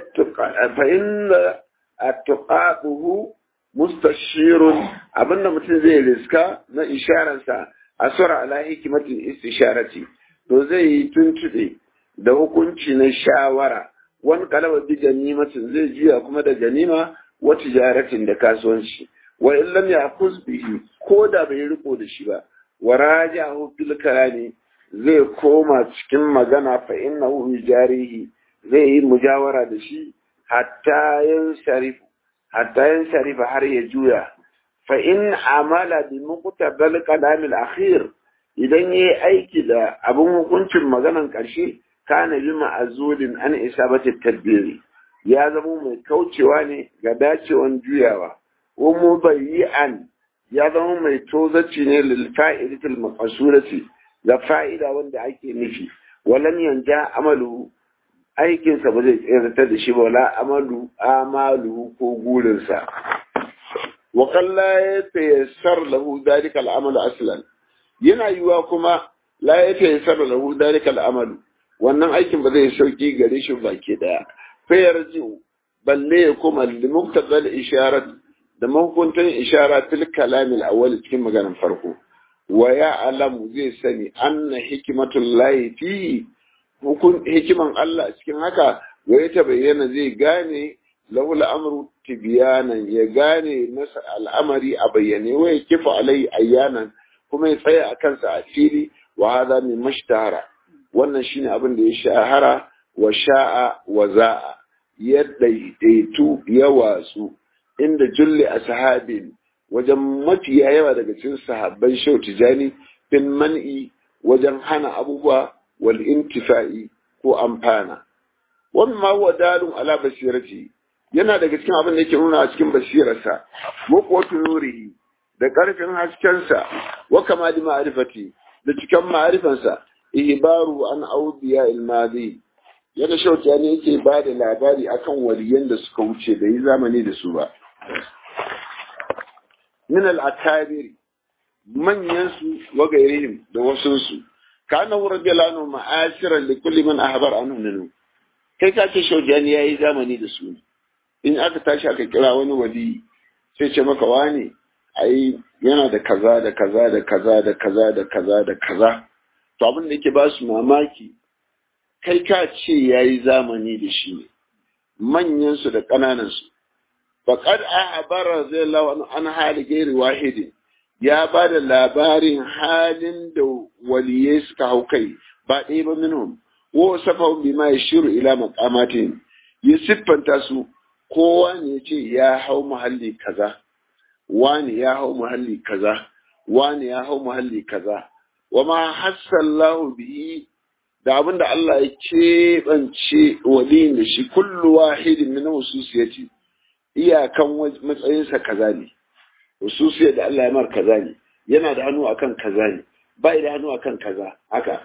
inna at-tuqabuhu mustashirun abinda mutum zai riska na isharansa asura ala hikimatin istisharati to zai yi tuntuɗe da hukunci na shawara wani kalaba bi ganimatin zai juya kuma da ganima wa tijaratin da kasuwanci wa in lam ya'khuz bihi ko da bai riko da shi ba wa rajahu fil kalami zai koma cikin magana fa innahu yujarihi zai yi mujawara da shi hatta yan sharifu hatta yan sharifa har ya juya fa in amala bi muqtabal kalam al akhir idan yayi aiki da abin hukuncin maganan karshe kana bi ma'azulin an isabati tadbiri ya zama mai kaucewa ne ga dacewan juyawa wa mubayyi'an ya zama mai tozaci ne lil fa'idatil maqsurati ga fa'ida wanda ake nufi walan yanja amalu aikinsa ba zai tseratar da shi ba wala amalu amalu ko gurinsa wa kalla ya tayassar lahu dalika al'amalu aslan yana yiwa kuma la ya tayassar lahu dalika al'amalu wannan aikin ba zai sauki gare shi baki daya fa yarji'u balle ya kuma limuktadal isharat da mahukuntan ishara fil kalam al-awwal cikin maganar farko wa ya alamu zai sani anna hikmatullahi fi hukun hikiman Allah cikin haka wai ta bayyana zai gane lahul amru tibyanan ya gane masa al'amari a bayyane wai kifa alai ayyanan kuma ya tsaya a kansa a fili wa hadha min mashtahara wannan shine abin da ya shahara wa sha'a wa za'a ya daidaitu ya watsu inda julli ashabin wajen mafiya yawa daga cikin sahabban shau tijani bin man'i wajen hana abubuwa wal intifa'i ko amfana wannan ma huwa dalun ala basirati yana daga cikin abin da yake nuna a cikin basirarsa muqwatu nurihi da karfin haskensa wa kamali ma'rifati da cikin ma'rifansa ihbaru an awdiya al-madi yana shauki ne yake ba da labari akan waliyan da suka wuce da yi zamani da su ba min al-akabir manyan su wa gairihim da wasunsu kana radiyallahu anhu ma'asiran li kulli man ahbar anhu minhu kai ka ce shaujani yayi zamani da su in aka tashi aka kira wani wali sai ce maka wani ai yana da kaza da kaza da kaza da kaza da kaza da kaza to abin da yake ba su mamaki kai ka ce yayi zamani da shi ne manyan su da ƙananan su faqad ahbara radiyallahu an hali gairi wahidin ya ba da labarin halin da waliyai suka hau kai ba ɗaya ba minhum wa safa bima yashiru ila maqamatin ya siffanta su kowa ne ya ce ya hau muhalli kaza wani ya hau muhalli kaza wani ya hau muhalli kaza wa ma hassallahu bihi da abin da Allah ya keɓance waliyin da shi kullu wahidin min hususiyati iyakan matsayinsa kaza ne hususiyar da Allah ya mar kaza ne yana da hannu akan kaza ne bai da hannu akan kaza haka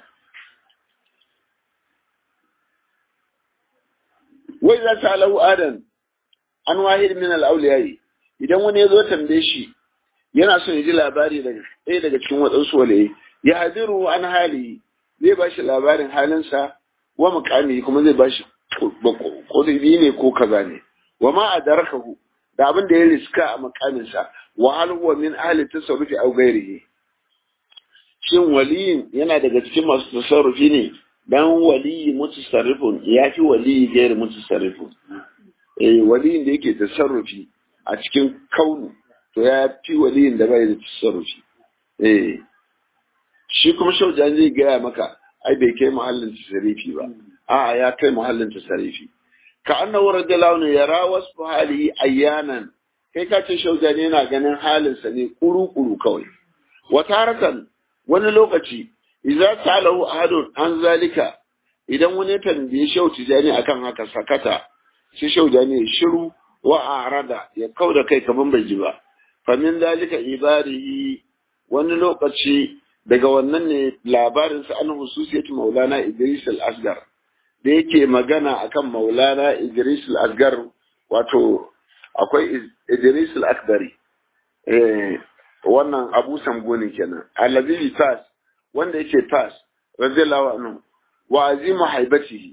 wai za ta alahu adan an wahid min al-awliyai idan wani ya zo tambaye shi yana son ya ji labari daga ɗaya daga cikin waɗansu walaye ya hadiru an hali zai ba shi labarin halinsa wa mukami kuma zai ba shi ƙudubi ne ko kaza ne wa ma a darakahu da abin da ya riska a makaminsa wa hal huwa min ahli tasarrufi aw ghairihi shin waliyin yana daga cikin masu tasarrufi ne dan waliyi mutasarrifun ya fi waliyi gairi mutasarrifun eh waliyin da yake tasarrufi a cikin kaunu to ya fi waliyin da bai da tasarrufi eh shi kuma shaujan zai gaya maka ai bai kai muhallin tasarrufi ba a'a ya kai muhallin tasarrufi ka annahu radiyallahu anhu yara wasu halihi ayyanan kai ka ce shaujani yana ganin halinsa ne kuru-kuru kawai wataratan wani lokaci idza salahu ahadun an zalika idan wani tambaye shau tijani akan haka sakata shi shaujani ya shiru wa arada ya kauda kai kaman bai ji ba fa min zalika ibarihi wani lokaci daga wannan ne labarin sa an hususiyatu maulana idris al-asgar da yake magana akan maulana idris al-asgar wato akwai idris al-akbari eh wannan abu samgoni kenan allazi fas wanda yake fas radiyallahu anhu wa azimu haibatihi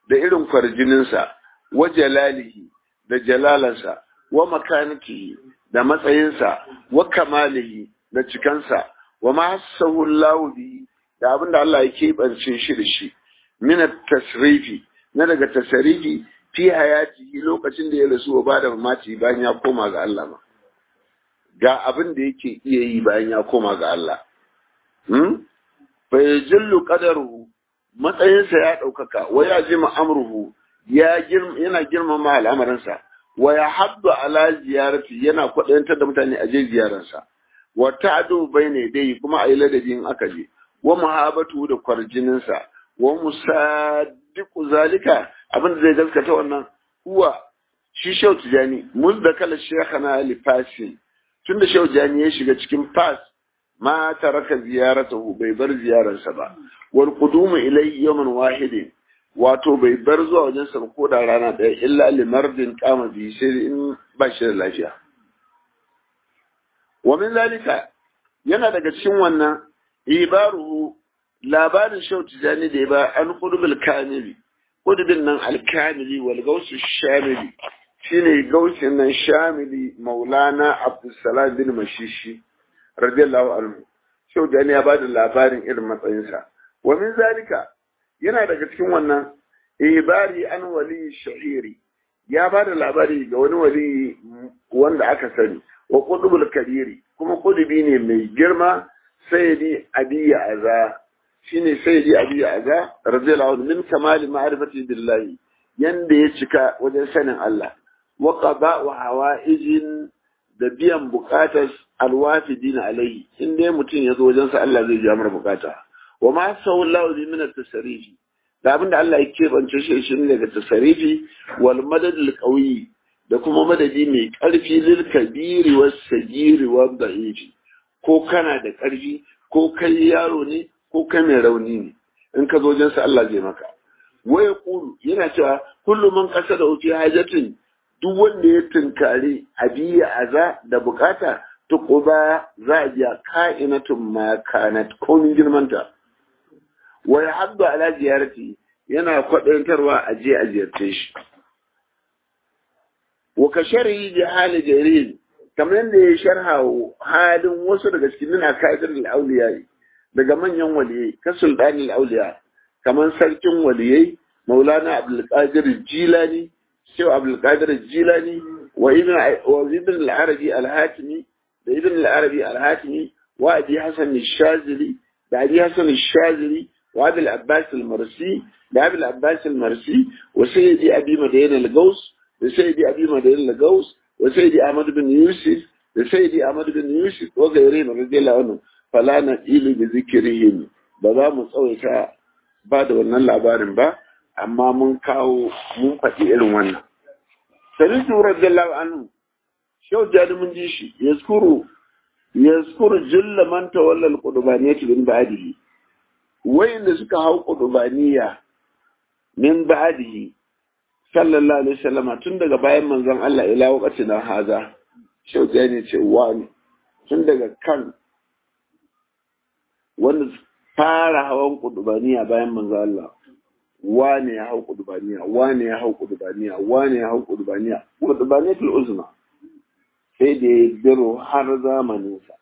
da irin kwarjininsa wa jalalihi da jalalansa wa makanatihi da matsayinsa wa kamalihi da cikansa wa ma hassahu Allah bihi da abinda Allah ya keɓance shi da shi min tasrifi na daga tasarifi fi hayatihi lokacin da ya rasu wa bada mamaci bayan ya koma ga Allah ma ga abin da yake iya yi bayan ya koma ga Allah hmm fa yajillu qadaruhu matsayinsa ya ɗaukaka wa ya jima amruhu ya yana girmama al'amarinsa wa ya habdu ala ziyarati yana kwaɗayantar da mutane a je ziyararsa wa ta'du bayna dai kuma ayi ladabi in aka je wa muhabatu da kwarjininsa wa musaddiqu zalika abin da zai gaskata wannan huwa shi shau tijani muzda kala shaykhana li fasin tunda shau tijani ya shiga cikin fas ma taraka ziyaratahu bai bar ziyararsa ba wal qudumu ilayhi yawman wahidin wato bai bar zuwa wajen sa ko da rana ɗaya illa limardin kama bi sai in ba shi da lafiya wa min zalika yana daga cikin wannan ibaruhu labarin shau tijani da ya ba an qudubul kamili qudubin nan alkamili wal gausu shamili shine gausin nan shamili maulana abdussalam bin mashishi radiyallahu anhu shau tijani ya bada labarin irin matsayinsa wa min zalika yana daga cikin wannan ibari an wali shahiri ya ba da labari ga wani wali wanda aka sani wa qudubul kabiri kuma qudubi ne mai girma sayyidi abiya aza shine sayyidi abiya aza radiyallahu anhu min kamali ma'rifati billahi yanda ya cika wajen sanin Allah wa qada wa hawaijin da biyan bukatar alwafidina alaihi in dai mutum ya zo wajen sa Allah zai ja mara bukata wa ma sawallahu bi min at-tasarifi da abinda Allah ya kebance shi shi ne daga tasarifi wal madad al-qawi da kuma madadi mai karfi lil kabiri was sagiri wa da'ifi ko kana da karfi ko kai yaro ne ko kai mai rauni ne in ka zo wajen sa Allah zai maka waya qulu yana cewa kullu man qasada fi hajatin duk wanda ya tunkari abiya aza da bukata tuquba za a biya ka'inatun ma kanat komin girmanta wa ya haddu ala ziyarati yana kwaɗantarwa a je a ziyarce shi wa ka sharhi ji hali jarir kamar yadda ya sharha halin wasu daga cikin nuna ka'idar al'auliya daga manyan waliyai ka sultani al'auliya kamar sarkin waliyai maulana abdulkadir jilani shehu abdulkadir jilani wa ibn al-arabi al-hatimi da ibn al-arabi al-hatimi wa abi hasan al-shazili da abi hasan al-shazili وابي العباس المرسي لابي العباس المرسي وسيدي ابي مدين الغوث وسيدي ابي مدين الغوث وسيدي احمد بن يوسف وسيدي احمد بن يوسف وغيرهم رضي الله عنهم فلا نقيل بذكرهم بذا mu tsawaita ba da wannan labarin ba amma mun kawo mun faɗi irin wannan salisu radiyallahu anhu shau jadi mun ji shi yazkuru yazkuru julla man tawalla al-qurbaniyati bin ba'dihi wayanda suka hau qudubaniya min ba'dihi sallallahu alaihi wasallama tun daga bayan manzon Allah ila waqtin haza shau ne ce wani tun daga kan wanda fara hawan qudubaniya bayan manzon Allah wane ya hau qudubaniya wane ya hau qudubaniya wane ya hau qudubaniya qudubaniyatul uzma sai da ya biro har zamaninsa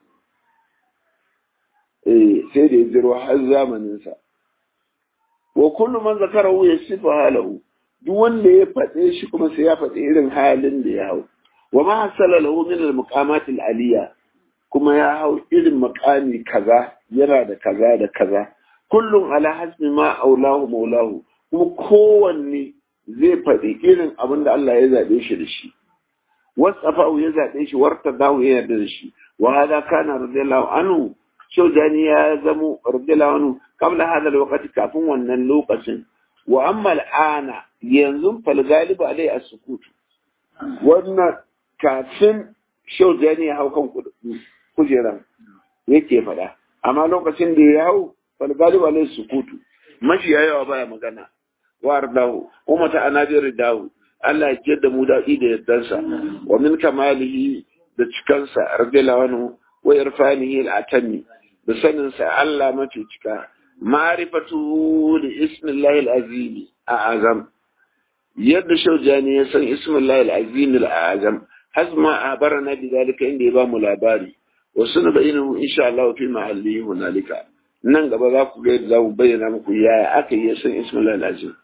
sai da ya jiro har zamaninsa. Wa kullu man zakarahu ya sifa halahu, duk wanda ya faɗe shi kuma sai ya faɗi irin halin da ya hau. Wa ma hasala lahu min al-muqamat al-aliyya kuma ya hau irin maqami kaza yana da kaza da kaza. Kullum ala hasbi ma aulahu maulahu kuma kowanne zai faɗi irin abin da Allah ya zaɓe shi da shi. Wasafahu ya zaɓe shi warta dawo ya yarda da shi. Wa hada kana radiyallahu anhu shaujani ya zamo radiyallahu anhu qabla hada alwaqti kafin wannan lokacin wa amma al'ana yanzu fal galibu alai as-sukut wannan kafin shaujani ya hau kan kujeran yake fada amma lokacin da ya hau fal galibu alai as-sukutu mashi yawa baya magana wa ardahu kuma ta anadir dahu Allah ya da mu daɗi da yaddansa wa min kamalihi da cikansa radiyallahu anhu wa irfanihi al-atami da saninsa Allah mafi cika ma'rifatu li ismillahi al-azim a'azam yadda shaujani ya san ismillahi al-azim al-azam hazma abarana bi zalika inda ya ba mu labari wasu na bayyana insha Allah fi mahalli hunalika nan gaba za ku ga za mu bayyana muku yaya aka yi san ismillahi al-azim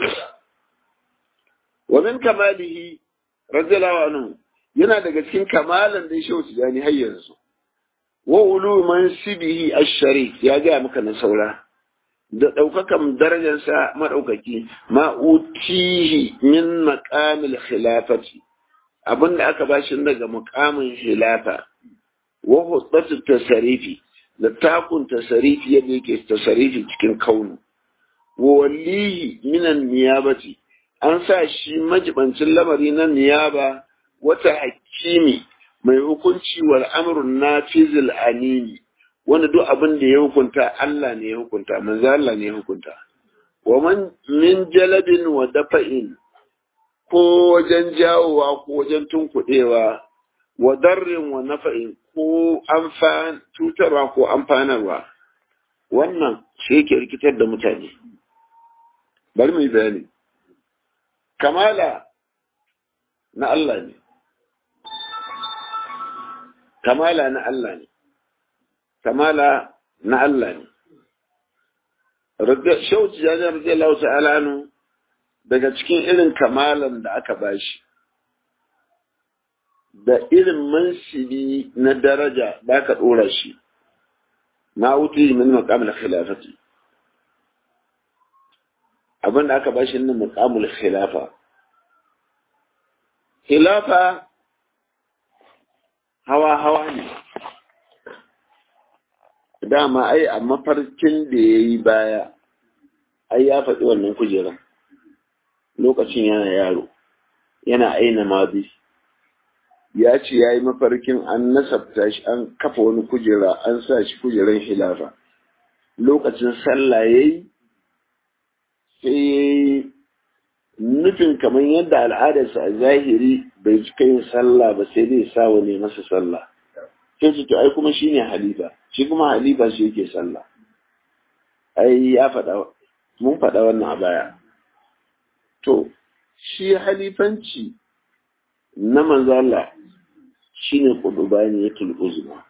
wa min kamalihi radiyallahu anhu yana daga cikin kamalan da shi wuce jani har yanzu wa ulu mansibihi ash-sharif ya ga maka na saura da daukakan darajarsa madaukaki ma utihi min maqamil khilafati abinda aka bashi daga muqamin khilafa wa hudatu tasarifi da takun tasarifi yadda yake tasarifi cikin kaunu wa walihi minan niyabati an sa shi majibancin lamari na niyaba wata hakimi mai hukunci wal amrun nafizil anini wanda duk abin da ya hukunta Allah ne ya hukunta manzo Allah ne ya hukunta wa man min jalabin wa dafa'in ko wajen jawowa ko wajen tunkuɗewa wa darrin wa nafa'in ko amfan cutarwa ko amfanarwa wannan shi yake rikitar da mutane bari mu yi bayani kamala na Allah ne kamala na Allah ne kamala na Allah ne shauci jajen radiyallahu ta'ala nu daga cikin irin kamalan da aka bashi da irin mansibi na daraja da aka ɗora shi na wuce min makamul khilafati abin da aka bashi nan makamul khilafa khilafa hawa-hawa ne dama ai a mafarkin da ya yi baya ai ya faɗi wannan kujeran lokacin yana yaro yana aina mabi ya ce ya yi mafarkin an nasabta shi an kafa wani kujera an sa shi kujeran hilafa lokacin sallah ya yi sai ya yi nufin kamar yadda al'adarsa a zahiri bai cika yin sallah ba sai dai sa wani masa sallah sai su to ai kuma shi ne halifa shi kuma halifa shi yake sallah ai ya faɗa mun faɗa wannan a baya to shi halifanci na manzala shi ne ƙudubani ya tulɓuzuma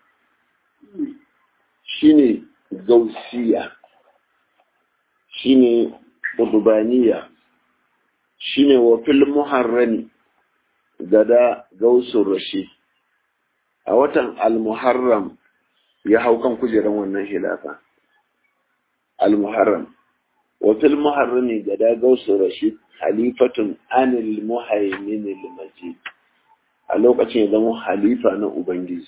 shi ne gausiya shi ne ƙudubaniya shi ne wafil muharrani gada gausun rashid a watan al-muharram ya hau kan kujeran wannan hilafa al-muharram wafil muharrami gada gausun rashid halifatun anil muhaimin al-majid a lokacin ya zama halifa na ubangiji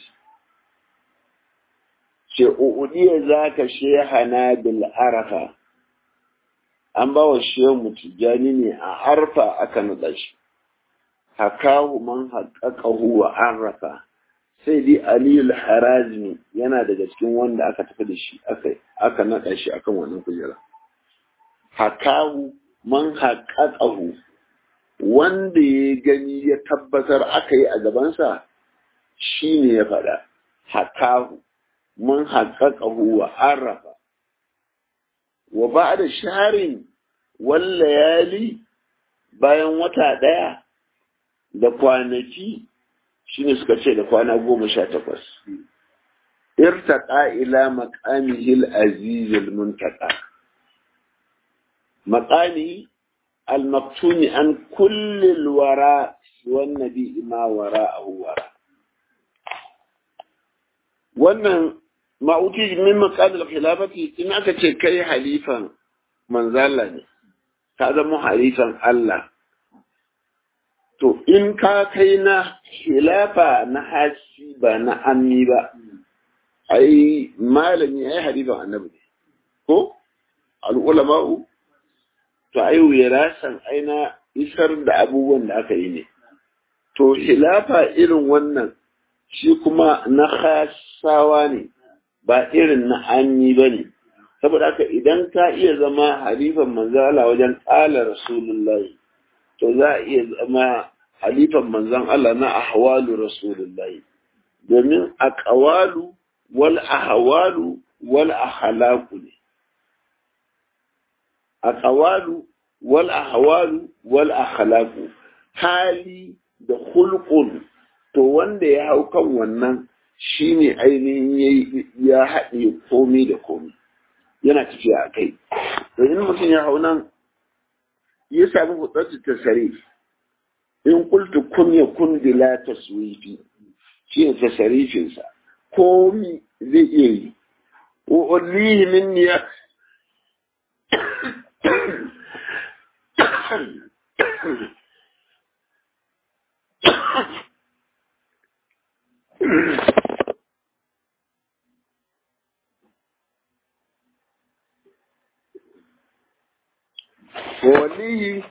ce uɗiya za ka shehana bil arafa an ba wa shehu tijjani ne a arfa aka naɗa shi hakahu man haƙaƙahu wa arrafa sai dai aliyu harazmi yana daga cikin wanda aka tafi da shi aka naɗa shi akan wannan kujera hakahu man haƙaƙahu wanda ya gani ya tabbatar aka yi a gabansa shi ne ya faɗa hakahu man haƙaƙahu wa arrafa wa ba da sharin wallayali bayan wata ɗaya da kwanaki shine suka ce da kwana goma sha takwas irtaqa ila maqamihil azizil muntaqa maqami المقتون عن كل الوراء والنبي ما وراءه وراء wannan ma'uti min maqamil khilafati in aka ce kai halifan manzala ne ka zama halifan Allah to in ka kai na khilafa na hasi ba na ammi ba ai malami ai halifan annabi ne ko al ulama'u to ai wirasan aina isar da abubuwan da aka yi ne to khilafa irin wannan shi kuma na khasawa ne ba irin na anyi ba ne saboda haka idan ka iya zama halifan manzan Allah wajen ƙala rasulullahi to za a iya zama halifan manzan Allah na ahwalu rasulullahi domin aqwalu wal ahwalu wal ahlaku ne aqwalu wal ahwalu wal akhlaqu hali da hulqun to wanda ya hau kan wannan shine ainihin ya haɗe komai da komai yana tafiya a kai to in mutum ya hau nan ya sami hutsattu ta sare in kultu kun ya kun bila taswifi shi ne ta sarifinsa komi zai iya yi wa ullihi min ya waliyi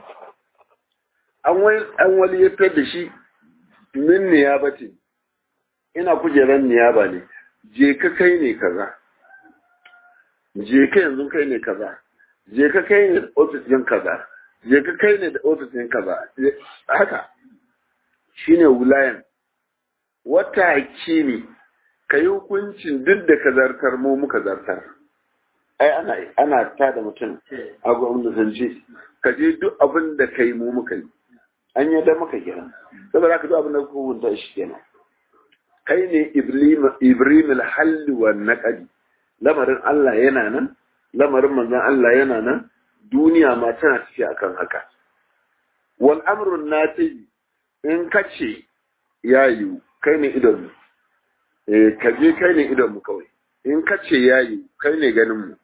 an waliyatar da shi min niyabati ina kujeran niyaba ne je ka kai ne kaza je ka yanzu kai ne kaza je ka kai ne da ofis ɗin kaza je ka kai ne da ofis ɗin kaza haka shine wulayan wata hakimi ka yi hukuncin duk da ka zartar mu muka zartar ai ana ana ta da mutum a gwamnatance ka je duk abin da ka yi mu muka yi an yi da maka kenan saboda ka duk abin da ka hukunta shi kenan kai ne ibrahim al-halli wa naqadi lamarin Allah yana nan lamarin manzon Allah yana nan duniya ma tana tafiya akan haka wal amru nati in kace ya yiwu kai ne idon mu eh ka je kai ne idon mu kawai in kace ya yiwu kai ne ganin mu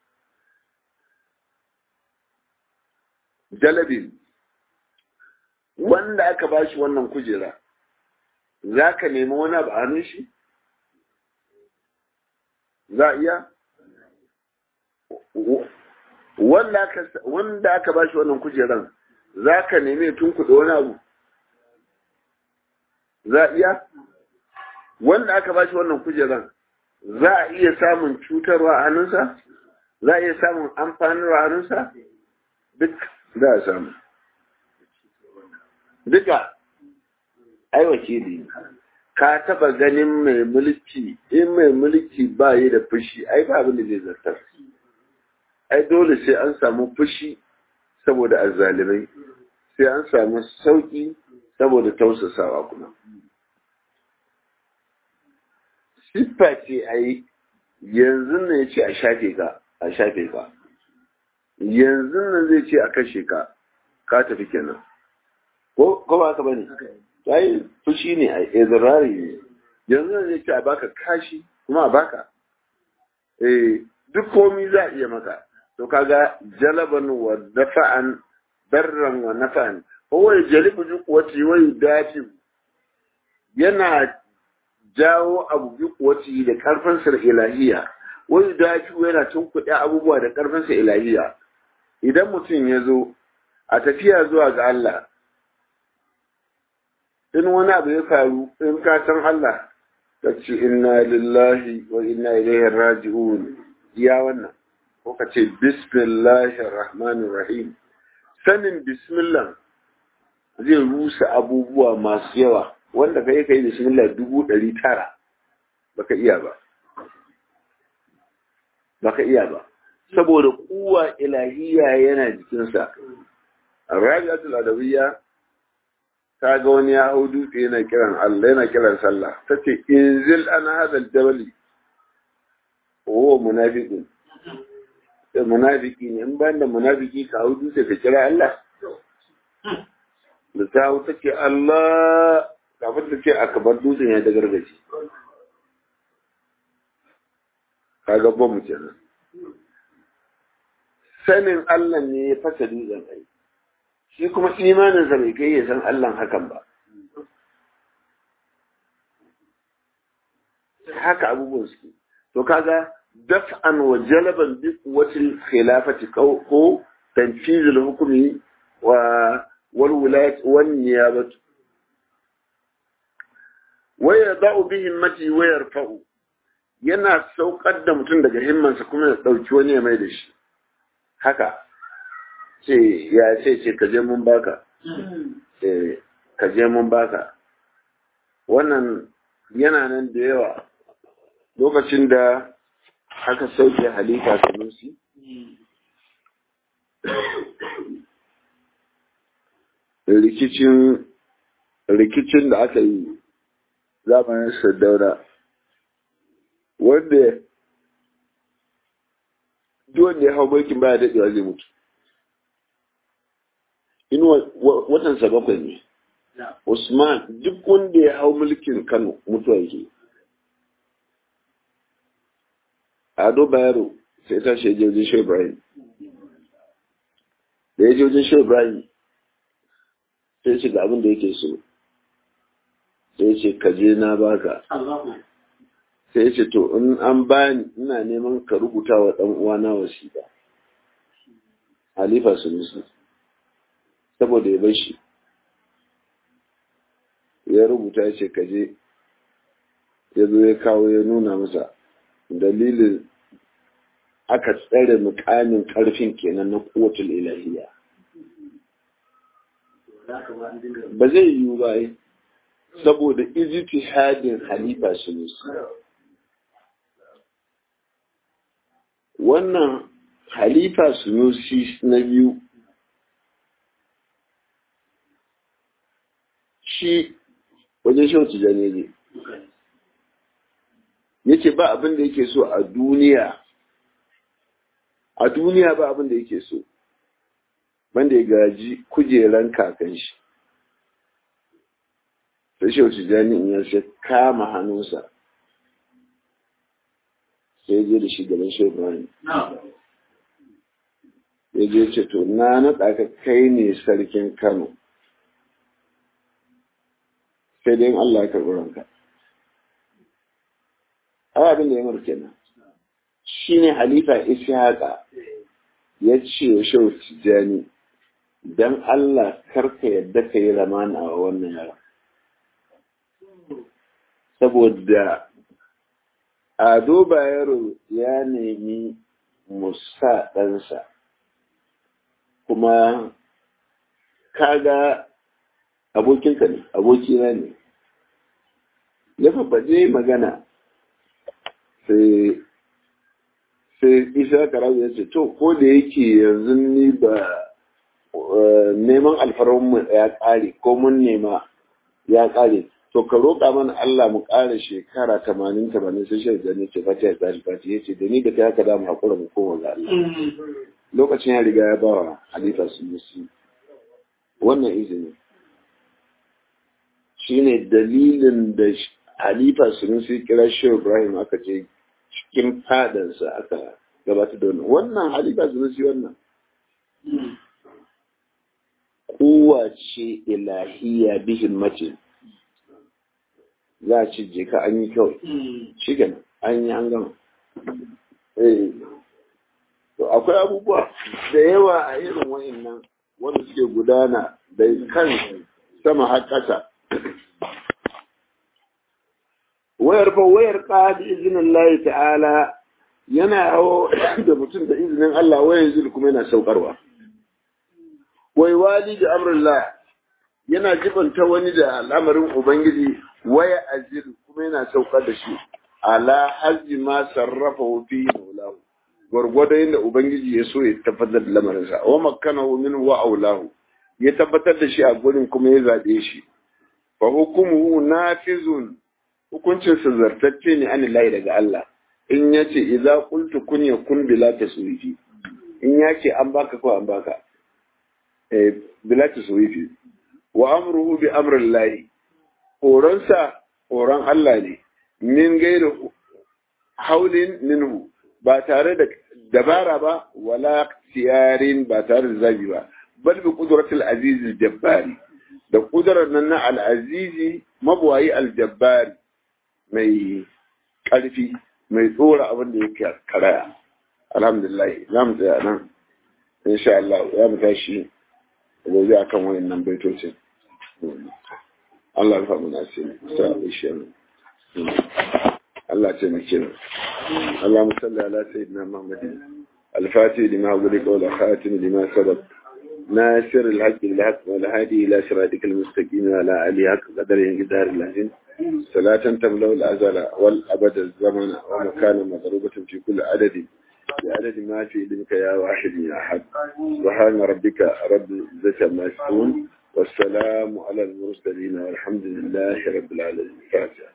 jalabin wanda aka ba shi wannan kujera za ka nemi wani abu a hannun shi? za a iya? wanda aka ba shi wannan kujeran za ka nemi tun kuɗi wani abu? za a iya? wanda aka ba shi wannan kujeran za a iya samun cutarwa a hannunsa? za a iya samun amfanarwa a hannunsa? duk za a samu duka ai wakili ka taba ganin mai mulki in mai mulki ba yi da fushi ai ba abin da zai zartar ai dole sai an samu fushi saboda azzalimai sai an samu sauki saboda tausasawa kuma siffa ce ai yanzu ne ya ce a shafe ka a shafe ka yanzu nan zai ce a kashe ka ka tafi kenan ko ko ba ka bane sai fushi ne a izrari ne yanzu nan zai ce a baka kashi kuma a baka eh duk komi za a iya maka to kaga jalaban wa dafa'an barran wa nafa'an huwa jalibu duk wati wa yudafi yana jawo abu bi kuwati da karfinsa da ilahiya wani dafi yana tunkuɗe abubuwa da karfinsa ilahiya idan mutum ya zo a tafiya zuwa ga Allah in wani abu ya faru in ka san Allah ka ce inna lillahi wa inna ilaihi raji'un ya wannan ko ka ce bismillahir rahmanir rahim sanin bismillah zai rusa abubuwa masu yawa wanda kai kai bismillah dubu ɗari tara baka iya ba baka iya ba saboda kuwa ilahiya yana jikinsa rabi'atul adawiyya ta ga wani ya hau dutse yana kiran Allah yana kiran sallah ta ce inzil ana hadal jabali wa munafiqun munafiki ne in ban da munafiki ka hau dutse ka kira Allah da ta hau ta ce Allah kafin ta ce akabar dutsen ya da gargaji kaga bom kenan sanin Allah ne ya fasa dutsen ai shi kuma imaninsa bai kai ya san Allah hakan ba haka abubuwan suke to kaga daf'an wa jalaban bi quwwatil khilafati ko tanfizul hukmi wa wal wilayat wan niyabat wa yada'u bi himmati wa yarfa'u yana saukar da mutum daga himmansa kuma ya dauki wani ya mai da shi haka ce ya ce ce ka je mun baka eh ka je mun baka wannan yana nan da yawa lokacin da aka sauke halifa sanusi rikicin rikicin da aka yi zamanin Saddauna wanda duk wanda ya hau mulkin baya daɗewa zai mutu in watansa bakwai ne Usman duk wanda ya hau mulkin Kano mutuwa yake Ado Bayero sai ta shi je wajen Shehu Ibrahim da ya je wajen Shehu Ibrahim sai ce ga abin da yake so sai ce ka je na baka sai ce to in an bani ina neman ka rubuta wa ɗan uwana wasiƙa Halifa Sunusi saboda ya bar shi ya rubuta ya ce kaje ya zo ya kawo ya nuna masa dalilin aka tsare mukamin karfin kenan na kowatul ilahiya ba zai yiwu ba yi saboda ijtihadin halifa sunusi wannan halifa sunusi na biyu shi wajen shan tijani ne ya ce ba abin da yake so a duniya a duniya ba abin da yake so banda ya gaji kujeran kakan shi sai shi tijani in ya sai kama hannunsa sai je da shi gaban shi Ibrahim ya je ce to na naɗa ka kai ne sarkin Kano sai dai Allah ya karɓi ranka. Ai abin da ya mara kenan. Shi ne Halifa Ishaqa ya ce wa Shehu Tijjani, don Allah karka yadda ka yi ramana a wannan yara. Saboda Ado Bayero ya nemi musa ɗansa, kuma kaga abokinka ne abokina ne ya fafaje magana sai sai isa karabu ya ce to ko da yake yanzu ni ba neman alfarmanmu ya ƙare ko mun nema ya ƙare to ka roƙa mana Allah mu ƙara shekara tamanin tamanin sai shi da ne ce fata ya tsari fata ya ce da ni da kai haka da mu haƙura mu koma ga Allah lokacin ya riga ya bawa halifa su musu wannan izini shine dalilin da halifa sun sai kira shi Ibrahim aka je cikin fadansa aka gabatar da wannan wannan halifa sun sai wannan kowace ilahiya bihin mace za a ci je ka an yi kawai shi kenan an yi an gama to akwai abubuwa da yawa a irin wa'annan wanda suke gudana da kan sama har ƙasa wayar fa wayar ka bi izinin Allah ta'ala yana hawo da mutum da izinin Allah wayan zil kuma yana saukarwa wai wali da amrullah yana jibanta wani da al'amarin ubangiji waya azil kuma yana saukar da shi ala hazzi ma sarrafa fi maulahu gwargwado yadda ubangiji ya so ya tabbatar da lamarinsa wa makkanahu minhu wa aulahu ya tabbatar da shi a gurin kuma ya zaɓe shi fa hukumuhu nafizun hukuncin sa zartacce ne an lahi daga Allah in yace idza qultu kun yakun bila taswifi in yace an baka ko an baka eh bila taswifi wa amruhu bi amri lahi horonsa horon Allah ne min gairu haulin minhu ba tare da dabara ba wala tiyarin ba tare da zabi ba bal bi qudratil aziz jabbari da kudurar nan na al-azizi mabwayi al-jabbari mai karfi mai tsora abin da yake karaya alhamdulillah za mu tsaya nan insha Allah za mu tashi gobe akan wayannan baitocin Allah ya faɗi nasiri sa ishe Allah ce mu kira اللهم صل على سيدنا محمد الفاتح لما أغلق والخاتم لما سبق ناصر الحق بالحق والهادي إلى صراطك المستقيم وعلى آله حق قدره قدار العظيم صلاة تملأ الأزل والأبد الزمن ومكانا مضروبة في كل عدد بعدد ما في علمك يا واحد يا أحد سبحان ربك رب العزة ما يصفون والسلام على المرسلين والحمد لله رب العالمين فاتحة